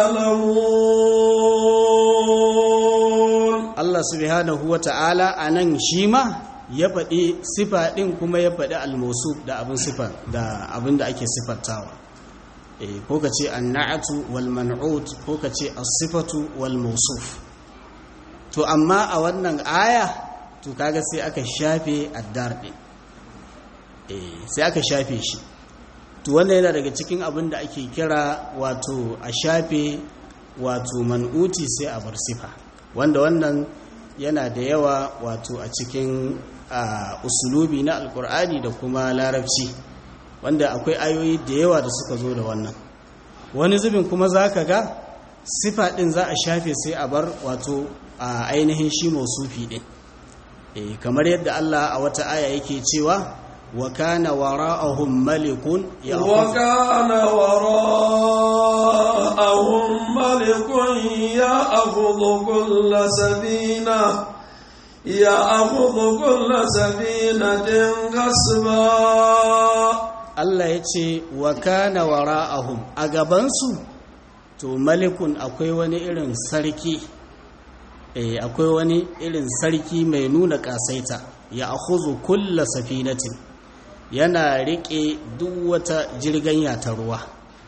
ya'lamun Allah subhanahu wata'ala anan shi ma ya faɗi sifa ɗin kuma ya faɗi almosu da abin sifa da abin da ake sifantawa ko ka ce annatu wal man'ut ko ka ce as-sifatu wal mawsuf to amma a wannan aya to kaga sai aka shafe addar din eh sai aka shafe shi to wannan yana daga cikin abin da ake kira wato a shafe wato man'uti sai a bar sifa wanda wannan yana da yawa wato a cikin usulubi na alkur'ani da kuma larabci wanda akwai ayoyi da yawa da suka zo da wannan wani zubin kuma za ka ga sifa ɗin za a shafe sai a bar wato a ainihin shi mausufi ɗin e, kamar yadda Allah a wata aya yake cewa wa kana wara'ahum malikun ya wa kana wara'ahum malikun ya akhudhu kull sabina ya akhudhu kull sabinatin ghasba Allah ya ce wa kana wara'ahum a gabansu to malikun akwai wani irin sarki eh akwai wani irin sarki mai nuna kasaita ya akhuzu kulla safinatin yana rike duk wata jirganya ta ruwa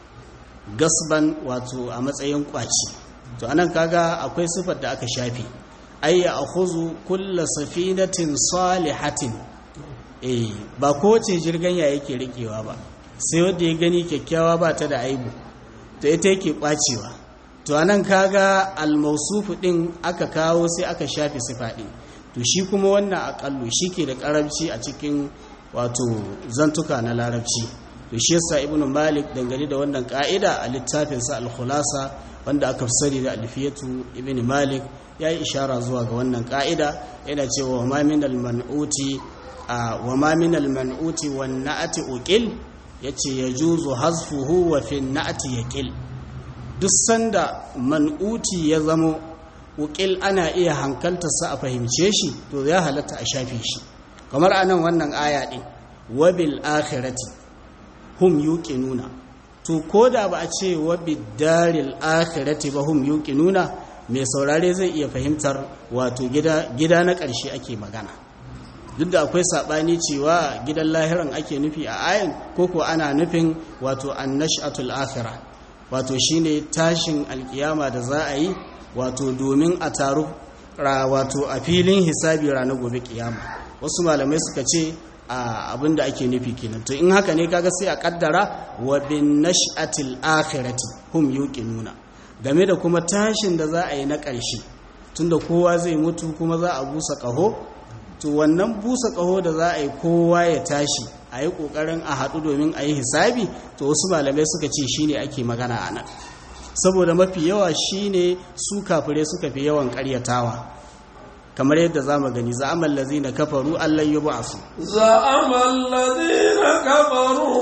gasban wato a matsayin kwaci to anan kaga akwai sifar da aka shafi ay ya akhuzu kulla safinatin salihatin eh ba kowace jirganya yake rikewa ba sai wanda ya gani kyakkyawa ba ta da aibu to ita yake kwacewa to anan kaga almausufu din aka kawo sai aka shafe sifa din to shi kuma wannan akallu shike da karamci a cikin wato zantuka na larabci to shi yasa ibnu malik dangane da wannan ka'ida a littafin sa al-khulasa wanda aka sani da alfiyatu ibnu malik yayi ishara zuwa ga wannan ka'ida yana cewa ma min al-man'uti wa ma min al-man'uti wan na'ati uqil yace yajuzu hazfuhu wa fi na'ati yaqil duk sanda man'uti ya zamo uqil ana iya hankaltarsa a fahimce shi to ya halatta a shafe shi kamar anan wannan aya din wa bil akhirati hum yuqinuna to koda ba a ce wa bid daril akhirati ba hum yuqinuna mai saurare zai iya fahimtar wato gida gida na ƙarshe ake magana duk da akwai saɓani cewa gidan lahiran ake nufi a ayin koko ana nufin wato annashatul akhirah wato shine tashin alkiyama da za a yi wato domin a taru wato a filin hisabi ranar gobe kiyama wasu malamai suka ce a abin da ake nufi kenan to in haka ne kaga sai a kaddara wa bin nash'atil akhirati hum yuqinuna game da kuma tashin da za a yi na ƙarshe tunda kowa zai mutu kuma za a busa ƙaho to wannan busa ƙaho da za a yi kowa ya tashi a yi ƙoƙarin a haɗu domin a yi hisabi to wasu malamai suka ce shi ne ake magana a nan saboda mafi yawa shi ne su kafirai suka fi yawan ƙaryatawa kamar yadda za mu gani za'amal lazi na kafaru allon yi ba su za'amal lazi na kafaru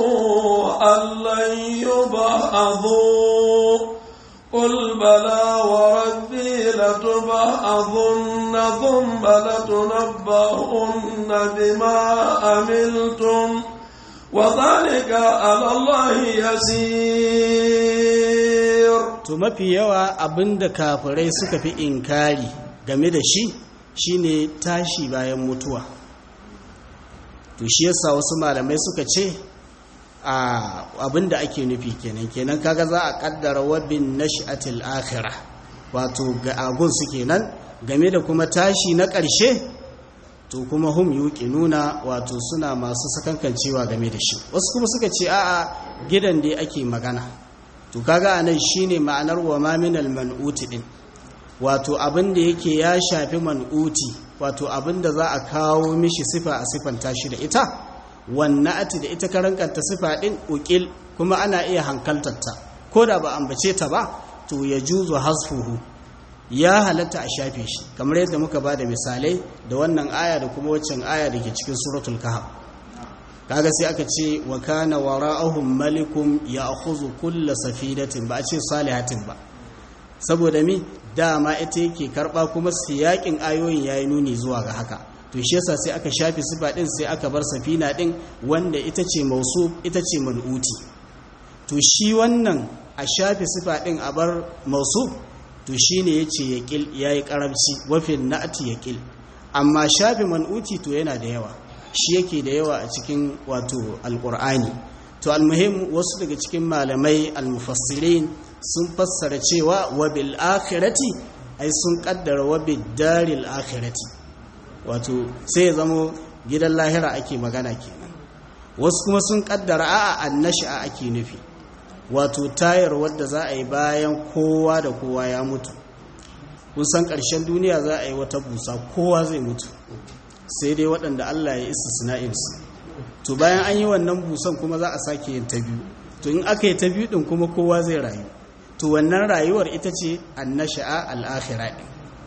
allon yi ba a zo قل بلى وربي لتبعثن ثم لتنبؤن بما عملتم وذلك على الله يسير to mafi yawa abinda kafirai suka fi inkari game da shi shine tashi bayan mutuwa to shi yasa wasu malamai suka ce a abinda ake nufi kenan kenan kaga za a kaddara wabin nash'atil akhirah wato ga agun su kenan game da kuma tashi na ƙarshe to kuma hum nuna wato suna masu sakankancewa game da shi wasu kuma suka ce a'a gidan da ake magana to kaga anan shine ma'anar wa ma minal man'uti din wato abin da yake ya shafi man'uti wato abin da za a kawo mishi sifa a sifanta shi da ita wannan ati da ita karankanta sifa din ukil kuma ana iya hankaltarta ko da ba ambace ta ba to ya juzu hasfuhu ya halatta a shafe shi kamar yadda muka ba da misalai da wannan aya da kuma waccan aya da ke cikin suratul kahf kaga sai aka ce wa kana wara'ahum malikum ya'khudhu kulla safinatin ba a ce salihatin ba saboda mi dama ita yake karba kuma siyakin ayoyin yayi nuni zuwa ga haka to shi yasa sai aka shafi sifa din sai aka bar safina din wanda ita ce mausuf ita ce man'uti to shi wannan a shafi sifa din a bar mausuf to shine yace yaqil yayi karamci wafin na'ati yaqil amma shafi man'uti to yana da yawa shi yake da yawa a cikin wato alqur'ani to almuhim wasu daga cikin malamai almufassirin sun fassara cewa wa bil akhirati ai sun kaddara wa bid daril akhirati wato sai ya zamo gidan lahira ake magana kenan wasu kuma sun kaddara a'a annasha ake nufi wato tayar wadda za a yi bayan kowa da kowa ya mutu kusan ƙarshen duniya za a yi wata busa kowa zai mutu sai dai waɗanda Allah ya isa sina'insu to bayan an yi wannan busan kuma za a sake yin ta biyu to in aka yi ta biyu ɗin kuma kowa zai rayu to wannan rayuwar ita ce annasha'a al'akhira ɗin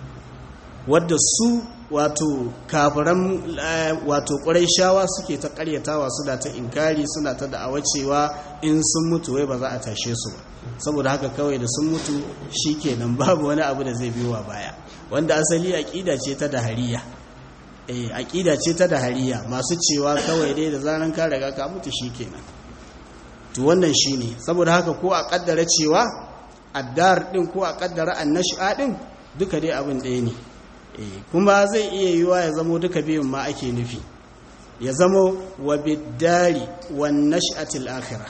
wadda su wato kafiran wato shawa suke ta karyatawa suna ta inkari suna ta da'awa cewa in sun mutu wai ba za a tashe su ba saboda haka kawai da sun mutu shikenan babu wani abu da zai biyowa baya wanda asali aqida ce ta dahariya eh aqida ce ta dahariya masu cewa kawai dai da zaran ka riga ka mutu shikenan to wannan shine saboda haka ko a kaddara cewa addar din ko a kaddara annash'a din duka dai abin ɗaya ne kuma zai iya yiwa ya zamo duka biyun ma ake nufi ya zamo wa biddari wan nash'atil akhirah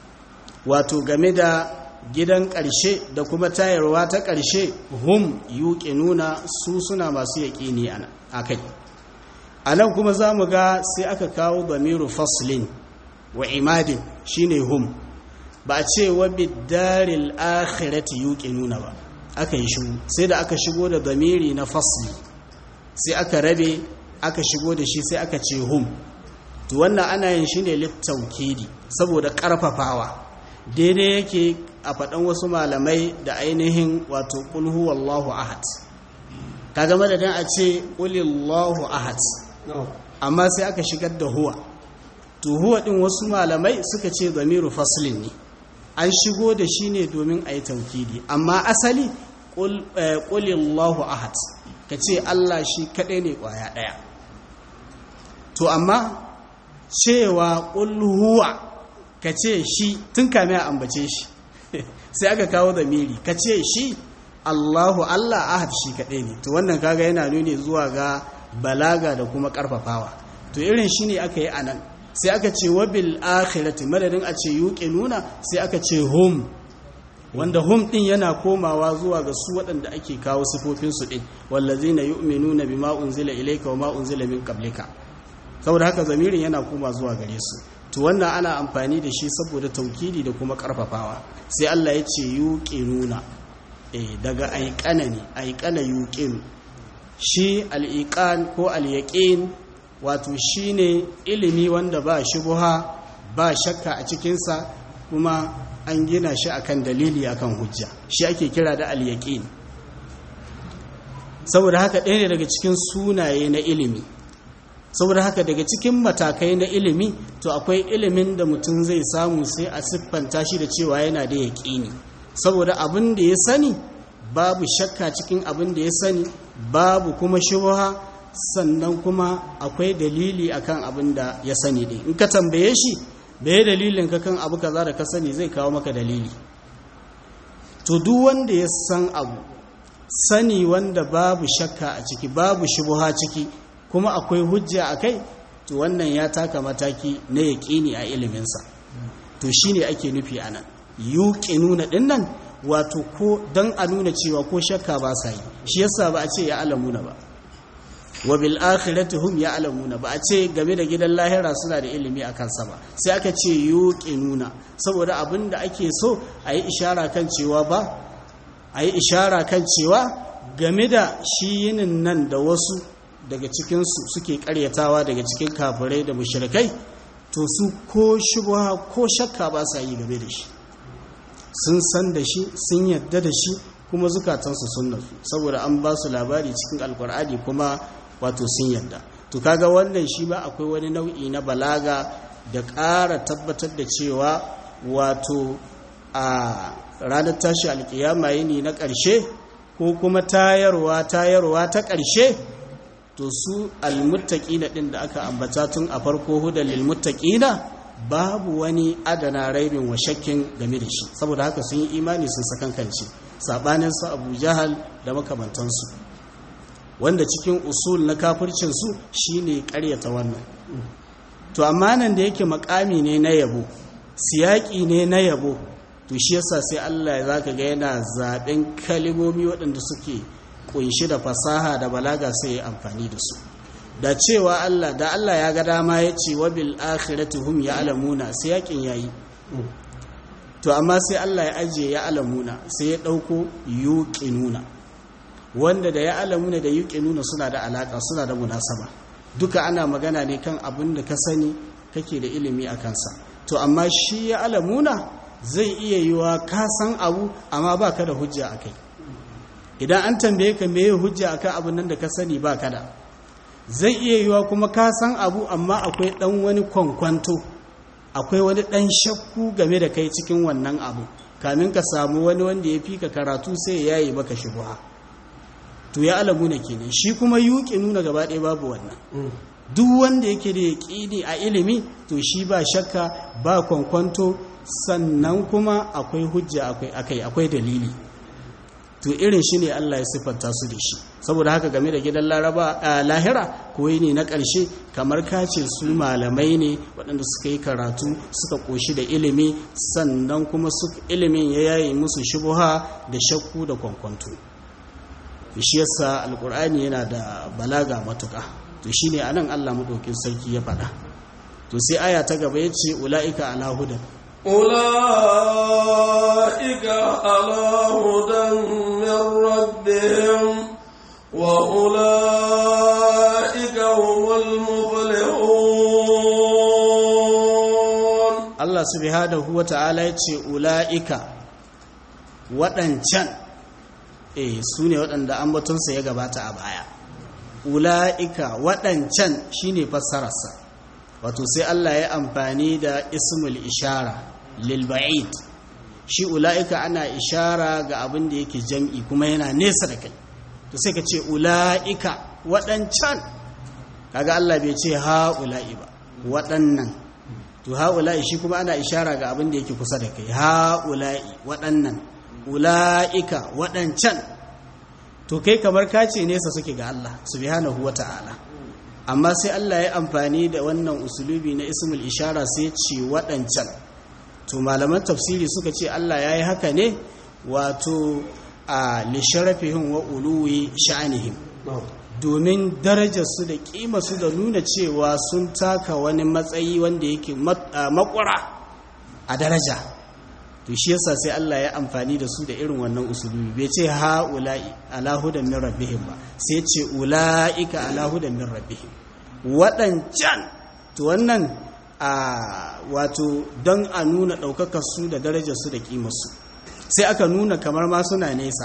wato game da gidan ƙarshe da kuma tayarwa ta ƙarshe hum nuna su suna masu yaƙini a kai a nan kuma za mu ga sai aka kawo bamiru faslin wa imadin shine hum ba a ce wa biddaril akhirati nuna ba aka yi shigo sai da aka shigo da damiri na fasli sai aka rabe aka shigo da shi sai aka ce hum to wannan ana yin shi ne littaukidi saboda karfafawa daidai yake a faɗan wasu malamai da ainihin wato ƙulhu wallahu ahad kaga madadin a ce ƙulillahu ahad amma sai aka shigar da huwa to huwa ɗin wasu malamai suka ce zamiru faslin ne an shigo da shi ne domin a yi taukidi amma asali ƙulillahu ahad ka ce Allah shi kaɗai ne ƙwaya ɗaya to amma cewa ƙulhuwa ka ce shi tun kame a ambace shi sai aka kawo da miri ka ce shi Allahu Allah ahad shi kaɗai ne to wannan kaga yana nuni zuwa ga balaga da kuma ƙarfafawa to irin shi ne aka yi a nan sai aka ce wabil akhirati madadin a ce yuke nuna sai aka ce hum wanda hum din yana komawa zuwa ga su waɗanda ake kawo sifofin su din wallazina yu'minuna bima unzila ilayka wama unzila min qablika saboda haka zamirin yana koma zuwa gare su to wannan ana amfani da shi saboda taukidi da kuma karfafawa sai Allah ya ce yuke nuna eh daga aiqana ne aiqana yuqin shi al-iqan ko al-yaqin wato shine ilimi wanda ba shubuha ba shakka a cikinsa kuma an gina shi akan dalili akan hujja shi ake kira da al-yaqin saboda haka ɗaya ne daga cikin sunaye na ilimi saboda haka daga cikin matakai na ilimi to akwai ilimin da mutum zai samu sai a siffanta shi da cewa yana da yaƙini saboda abin da ya sani babu shakka cikin abin da ya sani babu kuma shubuha sannan kuma akwai dalili akan abin da ya sani din in ka tambaye shi bai dalilin ka kan abu kaza da ka sani zai kawo maka dalili to duk wanda ya san abu sani wanda babu shakka a ciki babu shubuha ciki kuma akwai hujja a kai to wannan ya taka mataki na yaƙini a iliminsa to shine ake nufi anan yuqinuna dinnan wato ko don a nuna cewa ko shakka ba sa yi shi yasa ba a ce ya alamuna ba wa bil akhirati hum ya'lamuna ba a ce game da gidan lahira suna da ilimi a kansa ba sai aka ce yuqinuna saboda abin da ake so a yi ishara kan cewa ba a yi ishara kan cewa game da shi yinin nan da wasu daga cikinsu suke karyatawa daga cikin kafirai da mushrikai to su ko shubha ko shakka ba sa yi game da shi sun san da shi sun yadda da shi kuma zukatansu sun nasu saboda an ba su labari cikin alkur'ani kuma wato sun yadda to kaga wannan shi ba akwai wani nau'i na balaga da ƙara tabbatar da cewa wato a ranar tashi alkiyama yini na ƙarshe ko kuma tayarwa tayarwa ta ƙarshe to su almuttaqina din da aka ambata tun a farko hudan lilmuttaqina babu wani adana raibin wa shakkin game da shi saboda haka sun yi imani sun sakankance sabanin su Abu Jahal da makamantansu wanda cikin usul na kafircin su shine ƙaryata wannan to amma nan da yake makami ne na yabo siyaki ne na yabo to shi yasa sai Allah ya zaka ga yana zaben kalimomi waɗanda suke kunshi da fasaha da balaga sai ya amfani da su da cewa Allah da Allah ya ga dama ya ce wa bil akhirati hum ya'lamuna sai yakin yayi to amma sai Allah ya ajiye ya alamuna sai ya dauko yuqinuna wanda da ya alamuna da yuqinuna suna da alaka suna da munasaba duka ana magana ne kan abin da ka sani kake da ilimi a kansa to amma shi ya alamuna zai iya yiwa ka san abu amma ba ka da hujja a kai idan an tambaye ka meye hujja akan abin nan da ka sani ba ka da zai iya yiwa kuma ka san abu amma akwai dan wani kwankwanto akwai wani dan shakku game da kai cikin wannan abu kamin ka samu wani wanda ya fi ka karatu sai ya yi maka shubha to ya alamu na kenan shi kuma yuki nuna gaba ɗaya babu wannan duk wanda yake da yaƙini a ilimi to shi ba shakka ba kwankwanto sannan kuma akwai hujja akai akwai dalili to irin shi ne Allah ya siffanta su da shi saboda haka game da gidan laraba a lahira koyi ne na ƙarshe kamar kace su malamai ne waɗanda suka yi karatu suka ƙoshi da ilimi sannan kuma su ilimin ya yayi musu shubuha da shakku da kwankwanto shi yasa alƙur'ani yana da balaga matuƙa to shine anan Allah madaukin sarki ya faɗa to sai aya ta gaba yace ulaika ala hudan أولئك على هدى من ربهم وأولئك هم المفلحون Allah subhanahu wa ta'ala ya ce ula'ika waɗancan eh su ne waɗanda ambatonsa ya gabata a baya ula'ika waɗancan shine fassararsa wato sai Allah ya amfani da ismul ishara lilba'id shi ula'ika ana ishara ga abin da yake jam'i kuma yana nesa da kai to sai ka ce ula'ika waɗancan kaga Allah bai ce ha'ula'i ba waɗannan to ha'ula'i shi kuma ana ishara ga abin da yake kusa da kai ha'ula'i waɗannan ula'ika waɗancan to kai kamar ka ce nesa suke ga Allah subhanahu wa ta'ala amma sai Allah ya amfani da wannan usulubi na ismul ishara sai ce waɗancan to malaman tafsiri suka ce Allah ya yi haka ne wato a lisharafihim wa uluwi sha'anihim domin darajarsu da su da nuna cewa sun taka wani matsayi wanda yake makwara a daraja to shi yasa sai Allah ya amfani da su da irin wannan usulubi bai ce ha'ula'i ala hudan min rabbihim ba sai ce ula'ika ala hudan min rabbihim waɗancan to wannan a wato don a nuna ɗaukakar su da darajar su da ƙimarsu sai aka nuna kamar ma suna nesa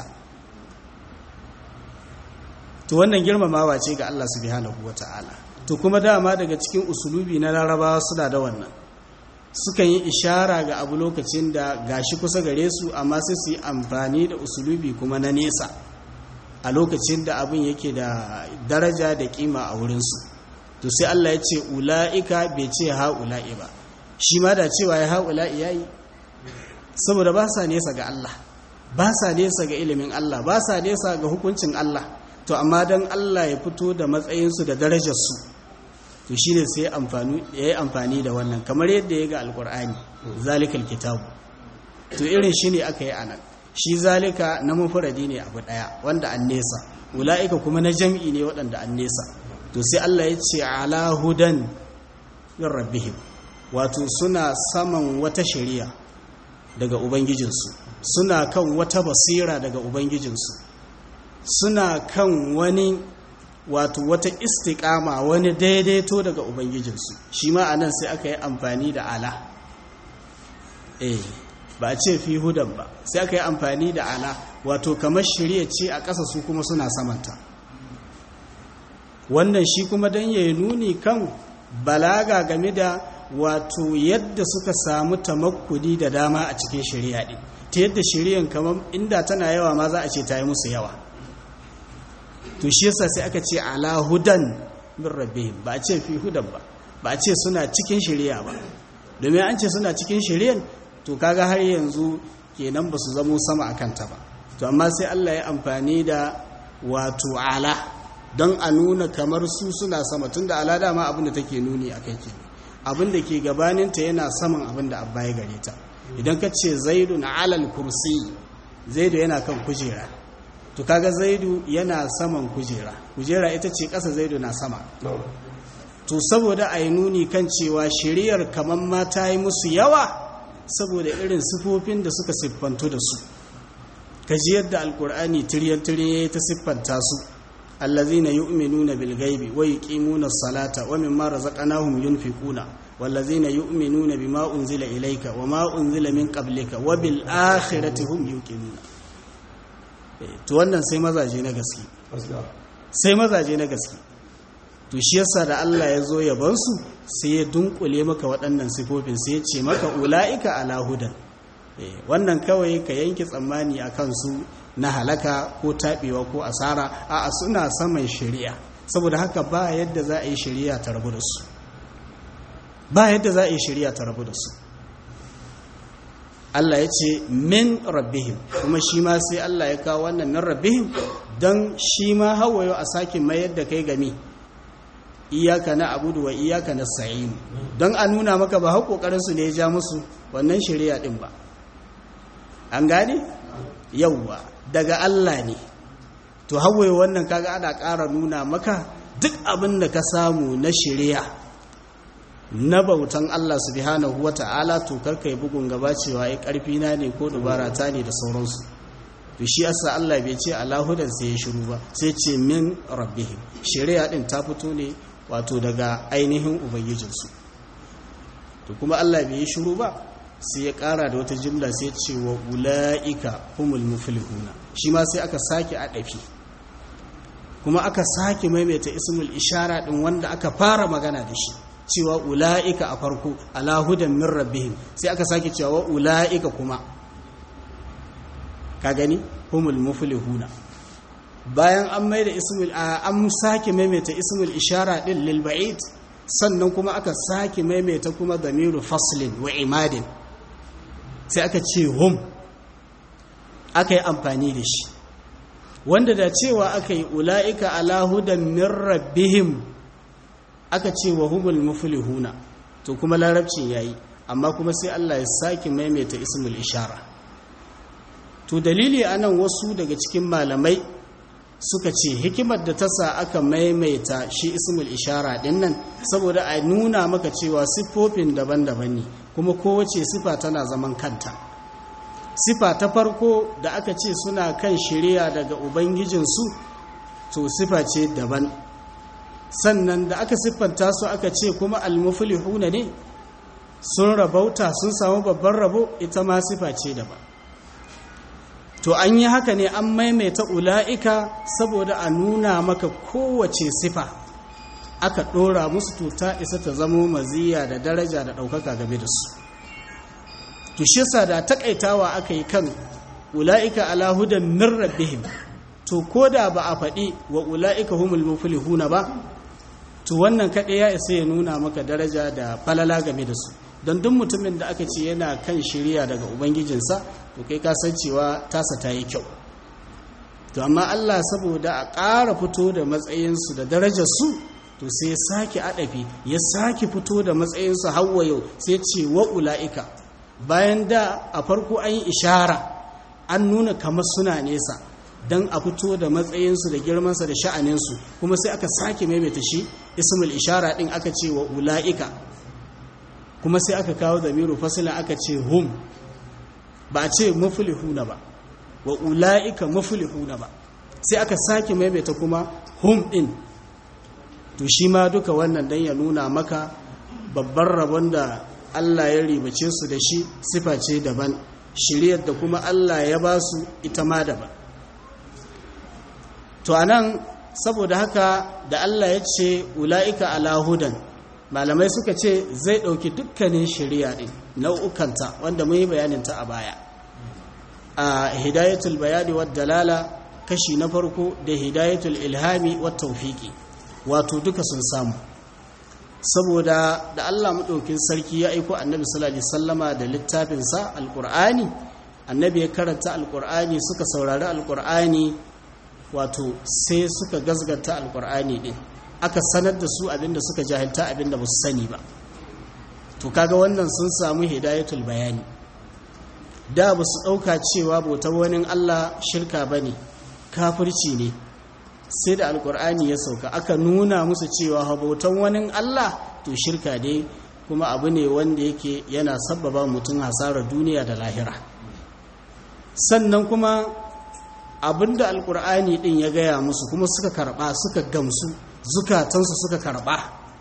to wannan girmamawa ce ga Allah subhanahu wata'ala to kuma dama daga cikin usulubi na larabawa suna da wannan sukan yi ishara ga abu lokacin da gashi kusa gare su amma sai su yi amfani da usulubi kuma na nesa a lokacin da abin yake da daraja da kima a wurinsu to sai Allah ya ce ula'ika bai ce ha'ula'i ba shi ma da cewa ya ha'ula'i ya yi saboda ba sa nesa ga Allah ba sa nesa ga ilimin Allah ba sa nesa ga hukuncin Allah to amma don Allah ya fito da matsayinsu da darajarsu to shi ne sai ya yi amfani da wannan kamar yadda ya ga alkur'ani zalikal kitabu to irin shi ne aka yi a nan shi zalika na mafuradi ne abu ɗaya wanda an nesa ula'ika kuma na jam'i ne waɗanda an nesa to sai Allah ya ce ala hudan min rabbihim wato suna saman wata shari'a daga ubangijinsu suna kan wata basira daga ubangijinsu suna kan wani wato wata istiƙama wani daidaito daga ubangijinsu shi ma anan sai aka yi amfani da ala eh ba a ce fi hudan ba sai aka yi amfani da ala wato kamar shirya ce a ƙasa su kuma suna samanta wannan shi kuma don ya nuni kan balaga game da wato yadda suka samu tamakkudi da dama a cikin shari'a din ta yadda shari'an kamar inda tana yawa ma za a ce ta yi musu yawa to shi yasa sai aka ce ala hudan min rabbihim ba a ce fi hudan ba ba a ce suna cikin shari'a ba domin an ce suna cikin shari'an to kaga har yanzu kenan ba su zamo sama akan ta ba to amma sai Allah ya amfani da wato ala don a nuna kamar su suna sama tunda ala dama abin da take nuni a kai kenan abin da ke gabaninta yana saman abin da abba ya gare ta idan ka ce zaidu na alal kursi zaidu yana kan kujera to kaga zaidu yana saman kujera kujera ita ce ƙasa zaidu na sama to saboda a yi nuni kan cewa shiriyar kamar ma ta yi musu yawa saboda irin sifofin da suka siffantu da su kaji yadda alkur'ani tiryan-tiryan ta siffanta su allazina yu'minuna bil ghaibi wa yuqimuna as-salata wa mimma razaqnahum yunfiquna wallazina yu'minuna bima unzila ilayka wa ma unzila min qablika wa bil akhirati hum yuqinuna to wannan sai mazaje na gaske sai mazaje na gaske to shi yasa da Allah ya zo yaban su sai ya dunkule maka waɗannan sifofin sai ya ce maka ulaika ala hudan wannan kawai ka yanke tsammani akan su na halaka ko taɓewa ko asara a suna saman shari'a saboda haka ba yadda za a yi shari'a ta rabu da su ba yadda za a yi shari'a ta rabu da su Allah ya ce min rabbihim kuma shi ma sai Allah ya kawo wannan min rabbihim don shi ma hawayo a sake mayar da kai game iyaka na abudu wa iyaka na sa'in don a nuna maka ba hau su ne ya ja musu wannan shari'a din ba an gane yauwa daga Allah ne to hawaye wannan kaga ana ƙara nuna maka duk abin da ka samu na shari'a na bautan Allah subhanahu wata'ala to karka yi bugun gaba cewa ai karfi na ne ko dubara ta ne da sauransu to shi yasa Allah bai ce alahudan sai ya shiru ba sai ce min rabbihim shari'a din ta fito ne wato daga ainihin ubangijinsu to kuma Allah bai yi shiru ba sai ya kara da wata jimla sai ce wa ula'ika humul muflihuna shi ma sai aka sake adafi kuma aka sake maimaita ismul ishara din wanda aka fara magana da shi cewa ula'ika a farko ala hudan min rabbihim sai aka sake cewa ula'ika kuma ka gani humul muflihuna bayan an maida ismul an sake maimaita ismul ishara din lil ba'id sannan kuma aka sake maimaita kuma damiru faslin wa imadin sai aka ce hum aka yi amfani da shi wanda da cewa aka yi ula'ika ala hudan min rabbihim aka ce wa humul muflihuna to kuma larabcin yayi amma kuma sai Allah ya sake maimaita ismul ishara to dalili anan wasu daga cikin malamai suka ce hikimar da ta sa aka maimaita shi ismul ishara din nan saboda a nuna maka cewa siffofin daban-daban ne kuma kowace sifa tana zaman kanta sifa ta farko da aka ce suna kan shirya daga ubangijinsu to sifa ce daban sannan da aka siffanta su aka ce kuma almuflihuna ne sun rabauta sun samu babban rabo ita ma sifa ce daban to an yi haka ne an maimaita ula'ika saboda a nuna maka kowace sifa aka ɗora musu to ta isa ta zamo maziya da daraja da ɗaukaka game da su to shi yasa da takaitawa aka yi kan ula'ika ala hudan min rabbihim to koda ba a faɗi wa ula'ika humul muflihuna ba to wannan kaɗai ya isa ya nuna maka daraja da falala game da su don duk mutumin da aka ce yana kan shirya daga ubangijinsa to kai ka san cewa tasa ta yi kyau to amma Allah saboda a ƙara fito da matsayinsu da darajarsu to sai ya sake adafi ya sake fito da matsayinsu hawa yau sai ce wa ula'ika bayan da a farko an yi ishara an nuna kamar suna nesa don a fito da matsayinsu da girmansa da sha'aninsu kuma sai aka sake maimaita shi ismul ishara din aka ce wa ula'ika kuma sai aka kawo zamiru fasilin aka ce hum ba a ce mafulihuna ba wa ula'ika mafulihuna ba sai aka sake maimaita kuma hum din to shi ma duka wannan dan ya nuna maka babban rabon da Allah ya ribace su da shi sifa ce daban shiriyar da kuma Allah ya ba su ita ma daban to anan saboda haka da Allah ya ce ula'ika ala hudan malamai suka ce zai ɗauki dukkanin shari'a ɗin nau'ukanta wanda mun yi bayaninta a baya a hidayatul bayani wa dalala kashi na farko da hidayatul ilhami wa tawfiqi wato duka sun samu saboda da Allah maɗaukin sarki ya aiko annabi sallallahu alaihi wasallama da littafinsa alqur'ani annabi ya karanta alqur'ani suka saurari alqur'ani wato sai suka gazgata alqur'ani din aka sanar da su abinda suka jahilta abinda ba su sani ba to kaga wannan sun samu hidayatul bayani da ba su ɗauka cewa bautar wani Allah shirka ba ne kafirci ne sai da alkur'ani ya sauka aka nuna musu cewa bautan wani Allah to shirka ne kuma abu ne wanda yake yana sabbaba mutum hasarar duniya da lahira sannan kuma abinda alkur'ani din ya gaya musu kuma suka karba suka gamsu zukatansu suka karba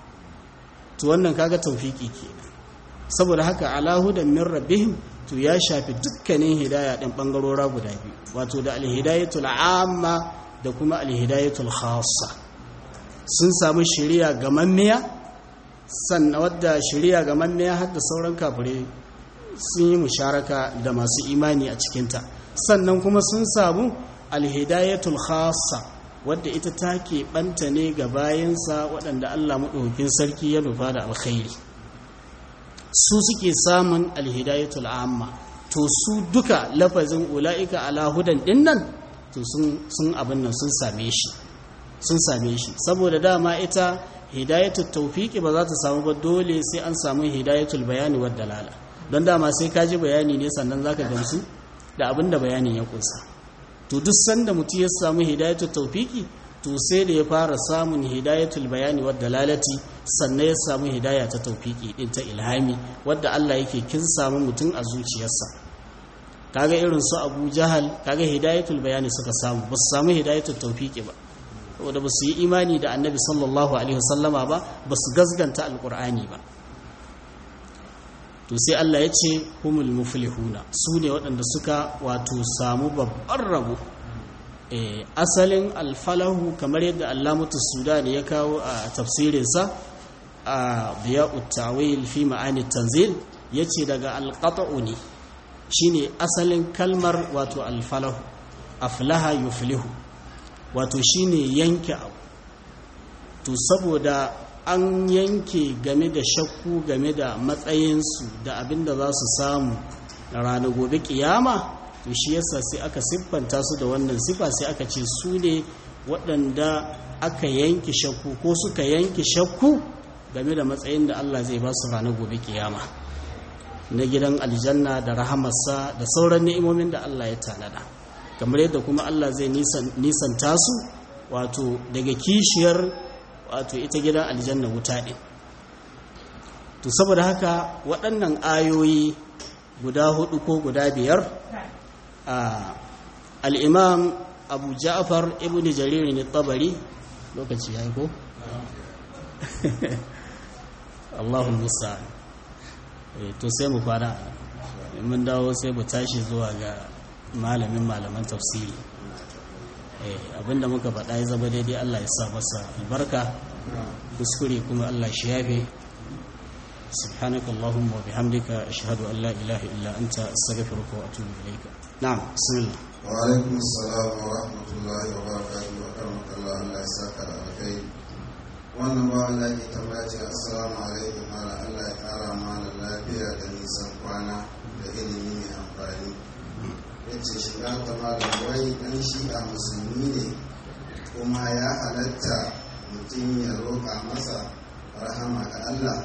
to wannan kaga taufiki kenan saboda haka alahudan min rabbihim to ya shafi dukkanin hidaya din bangarora guda biyu wato da alhidayatul amma da kuma alhidayatul khassa sun samu shari'a gamammiya sannan wadda shari'a gamammiya har da sauran kafirai sun yi musharaka da masu imani a cikinta sannan kuma sun samu alhidayatul khassa wadda ita take banta ne ga bayansa waɗanda Allah maɗaukakin sarki ya nufa da alkhairi su suke samun alhidayatul amma to su duka lafazin ula'ika ala hudan dinnan to sun abin nan sun same shi sun same shi saboda dama ita hidayatul tawfiqi ba za ta samu ba dole sai an samu hidayatul bayani wad dalala don dama sai ka ji bayani ne sannan zaka gamsu da abin da bayanin ya kunsa to duk sanda mutum ya samu hidayatul tawfiqi to sai da ya fara samun hidayatul bayani wad dalalati sannan ya samu hidaya ta tawfiqi din ta ilhami wadda Allah yake kin samu mutum a zuciyarsa kaga irin su Abu Jahal kaga hidayatul bayani suka samu ba su samu hidayatul tawfiqi ba saboda ba su yi imani da Annabi sallallahu alaihi wasallama ba ba su gazganta alqur'ani ba to sai Allah ya ce humul muflihuna su ne waɗanda suka wato samu babban rabo asalin alfalahu kamar yadda allamutu sudan ya kawo a tafsirinsa a biya'ut tawil fi ma'ani tanzil ya ce daga alƙata'u ne shine asalin kalmar wato alfalahu aflaha yuflihu wato shine yanke abu to saboda an yanke game da shakku game da matsayinsu da abinda za su samu ranar gobe kiyama to shi yasa sai aka siffanta su da wannan sifa sai aka ce su ne waɗanda aka yanke shakku ko suka yanke shakku game da matsayin da Allah zai ba su ranar gobe kiyama na gidan aljanna da rahamarsa da sauran ni'imomin da Allah ya tanada kamar yadda kuma Allah zai nisanta su wato daga kishiyar wato ita gidan aljanna wuta ɗin to saboda haka waɗannan ayoyi guda hudu ko guda biyar al'imam abu ja'far ibn jariri ne tabari lokaci ya yi ko? allahun musa to sai mu fara mun dawo sai mu tashi zuwa ga malamin malaman tafsiri abinda muka faɗa ya zama daidai Allah ya sa masa albarka kuskure kuma Allah shi yafe سبحانك اللهم وبحمدك أشهد أن لا إله إلا أنت أستغفرك وأتوب إليك نعم بسم الله وعليكم السلام ورحمة الله وبركاته وكرمك الله الله يساك على الخير wannan ba Allah ke tambaya ce assalamu alaikum ala Allah ya kara mana lafiya da nisan kwana da ilimi mai amfani yace shiga ta malam wai dan shi'a musulmi ne kuma ya halatta mutum ya roƙa masa rahama ga Allah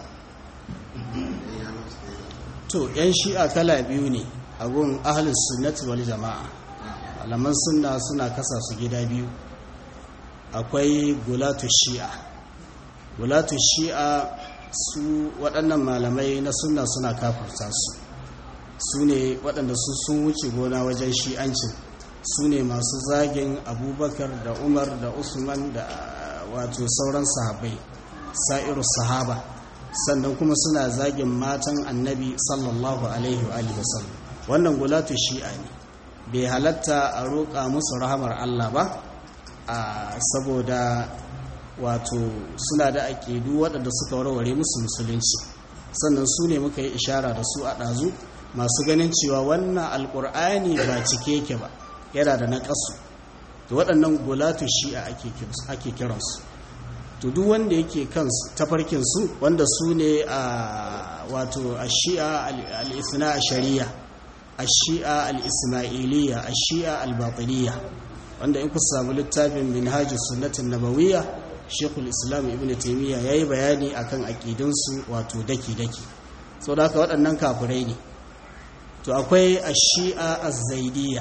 to yan shi'a kala biyu ne a gun ahlus sunnati wal jama'a alaman sunna suna kasa su gida biyu akwai gulatu shi'a gulatu shi'a su waɗannan malamai na sunna suna kafurta su su ne waɗanda su sun wuce gona wajen shi'ancin su ne masu zagin abubakar da umar da usman da wato sauran sahabai sa'iru sahaba sannan kuma suna zagin matan annabi sallallahu alaihi wa wasallam wannan gulatu shi'a ne bai halatta a roƙa musu rahamar Allah ba a saboda wato suna da aƙidu waɗanda suka warware musu musulunci sannan su ne muka yi ishara da su a ɗazu masu ganin cewa wannan alƙur'ani ba cike yake ba yana da naƙasu to waɗannan gulatu shi'a ake kiransu to duk wanda yake kan tafarkinsu wanda su ne a wato a shi'a al-ithna a shari'a a shi'a al-ismailiyya a shi'a al-batiniya wanda in ku samu littafin minhajus sunnatin nabawiyya shekul islam ibn taimiyya ya yi bayani akan aƙidinsu wato daki-daki sau da haka waɗannan kafirai ne to akwai a shi'a a zaidiyya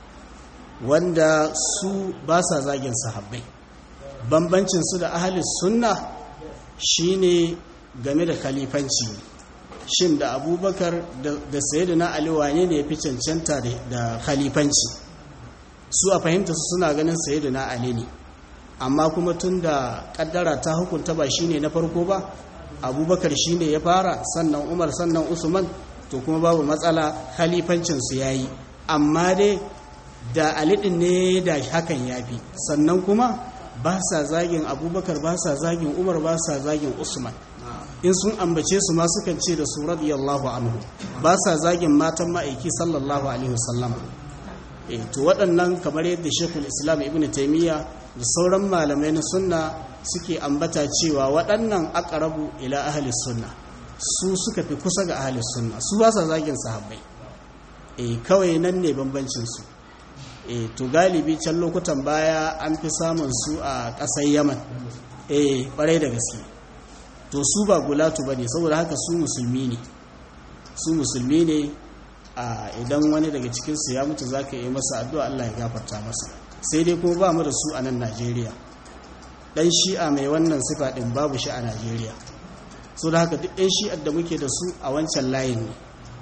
wanda su ba sa zagin sahabbai bambancinsu da ahalis sunna shine game da khalifanci shin da abubakar da sayyidina ali wane ne ya fi cancanta da khalifanci su a fahimta su suna ganin sayyidina ali ne amma kuma tun da kaddara ta hukunta ba shine na farko ba abubakar shine ya fara sannan umar sannan usman to kuma babu matsala khalifancinsu ya yi amma dai da alidin ne da hakan ya fi sannan kuma ba sa zagin abubakar ba sa zagin umar ba sa zagin usman in sun ambace su ma sukan ce da su radiyallahu anhu ba sa zagin matan ma'aiki sallallahu alaihi wasallam e to waɗannan kamar yadda shekul islam ibn taimiyya da sauran malamai na sunna suke ambata cewa waɗannan aqrabu ila ahli sunna su suka fi kusa ga ahli sunna su ba sa zagin sahabbai e kawai nan ne bambancin su e to galibi can lokutan baya an fi samun su a ƙasar yaman e ƙwarai da gaske to su ba gulatu ba ne saboda haka su musulmi ne su musulmi ne a idan wani daga cikinsu ya mutu za ka yi masa addu'a Allah ya gafarta masa sai dai kuma ba mu da su a nan najeriya ɗan shi'a mai wannan sifa ɗin babu shi a najeriya so da haka duk ɗan shi'ar da muke da su a wancan layin ne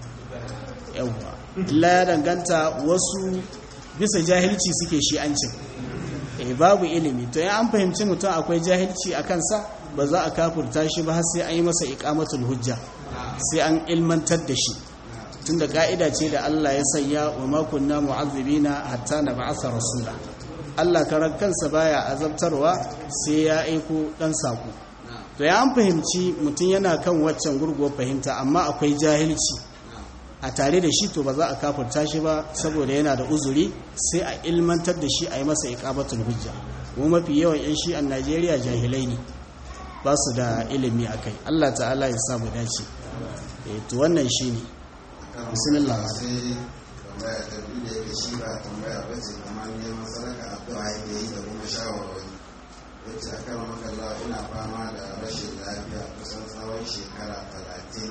yawwa illa ya danganta wasu bisa jahilci suke shi'ancin eh babu ilimi to ya an fahimci mutum akwai jahilci a kansa ba za a kafurta shi ba har sai an yi masa iqamatul hujja sai an ilmantar da shi tunda ka'ida ce da Allah ya sanya wa ma kunna mu'azzibina hatta nab'atha rasula Allah karan kansa baya azabtarwa sai ya aiko dan sako to ya an fahimci mutum yana kan waccan gurguwar fahimta amma akwai jahilci a tare da shi to ba za a kafurta shi ba saboda yana da uzuri sai a ilmantar da shi a yi masa iqamatul hujja kuma mafi yawan yan shi a Najeriya jahilai ne ba su da ilimi a kai Allah ta'ala ya samu dace e to wannan shi ne bismillah sai tambaya ta biyu da yake shi ba tambaya ba ce kamar neman sadaka addu'a yake yi da kuma shawarwari yace akan makalla ina fama da rashin lafiya kusan tsawon shekara talatin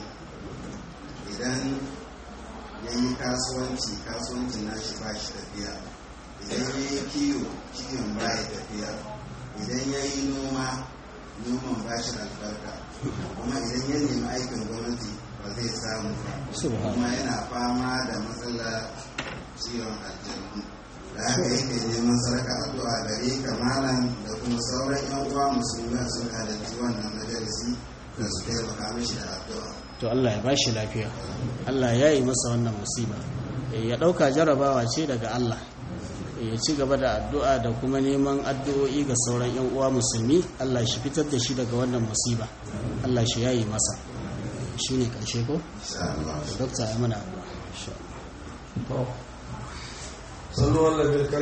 idan ya yi kasuwanci kasuwancin nashi ba shi tafiya idan ya yi kiwo kiwon ba ya tafiya idan ya yi noma noman ba shi albarka kuma idan ya nemi aikin gwamnati ba zai samu ba kuma yana fama da matsala ciwon aljanu da haka yake neman sarka addu'a gare ka malam da kuma sauran yan uwa musulmi sun halarci wannan majalisi da su taimaka mishi da addu'a to Allah ya bashi lafiya Allah ya yi masa wannan musiba ya dauka jarabawa ce daga Allah ya ci gaba da addu'a da kuma neman addu'o'i ga sauran 'yan uwa musulmi Allah shi fitar da shi daga wannan musiba Allah shi yayi masa shi ne ƙarshe ko? dokta ya mana addu'a sallu Allah bil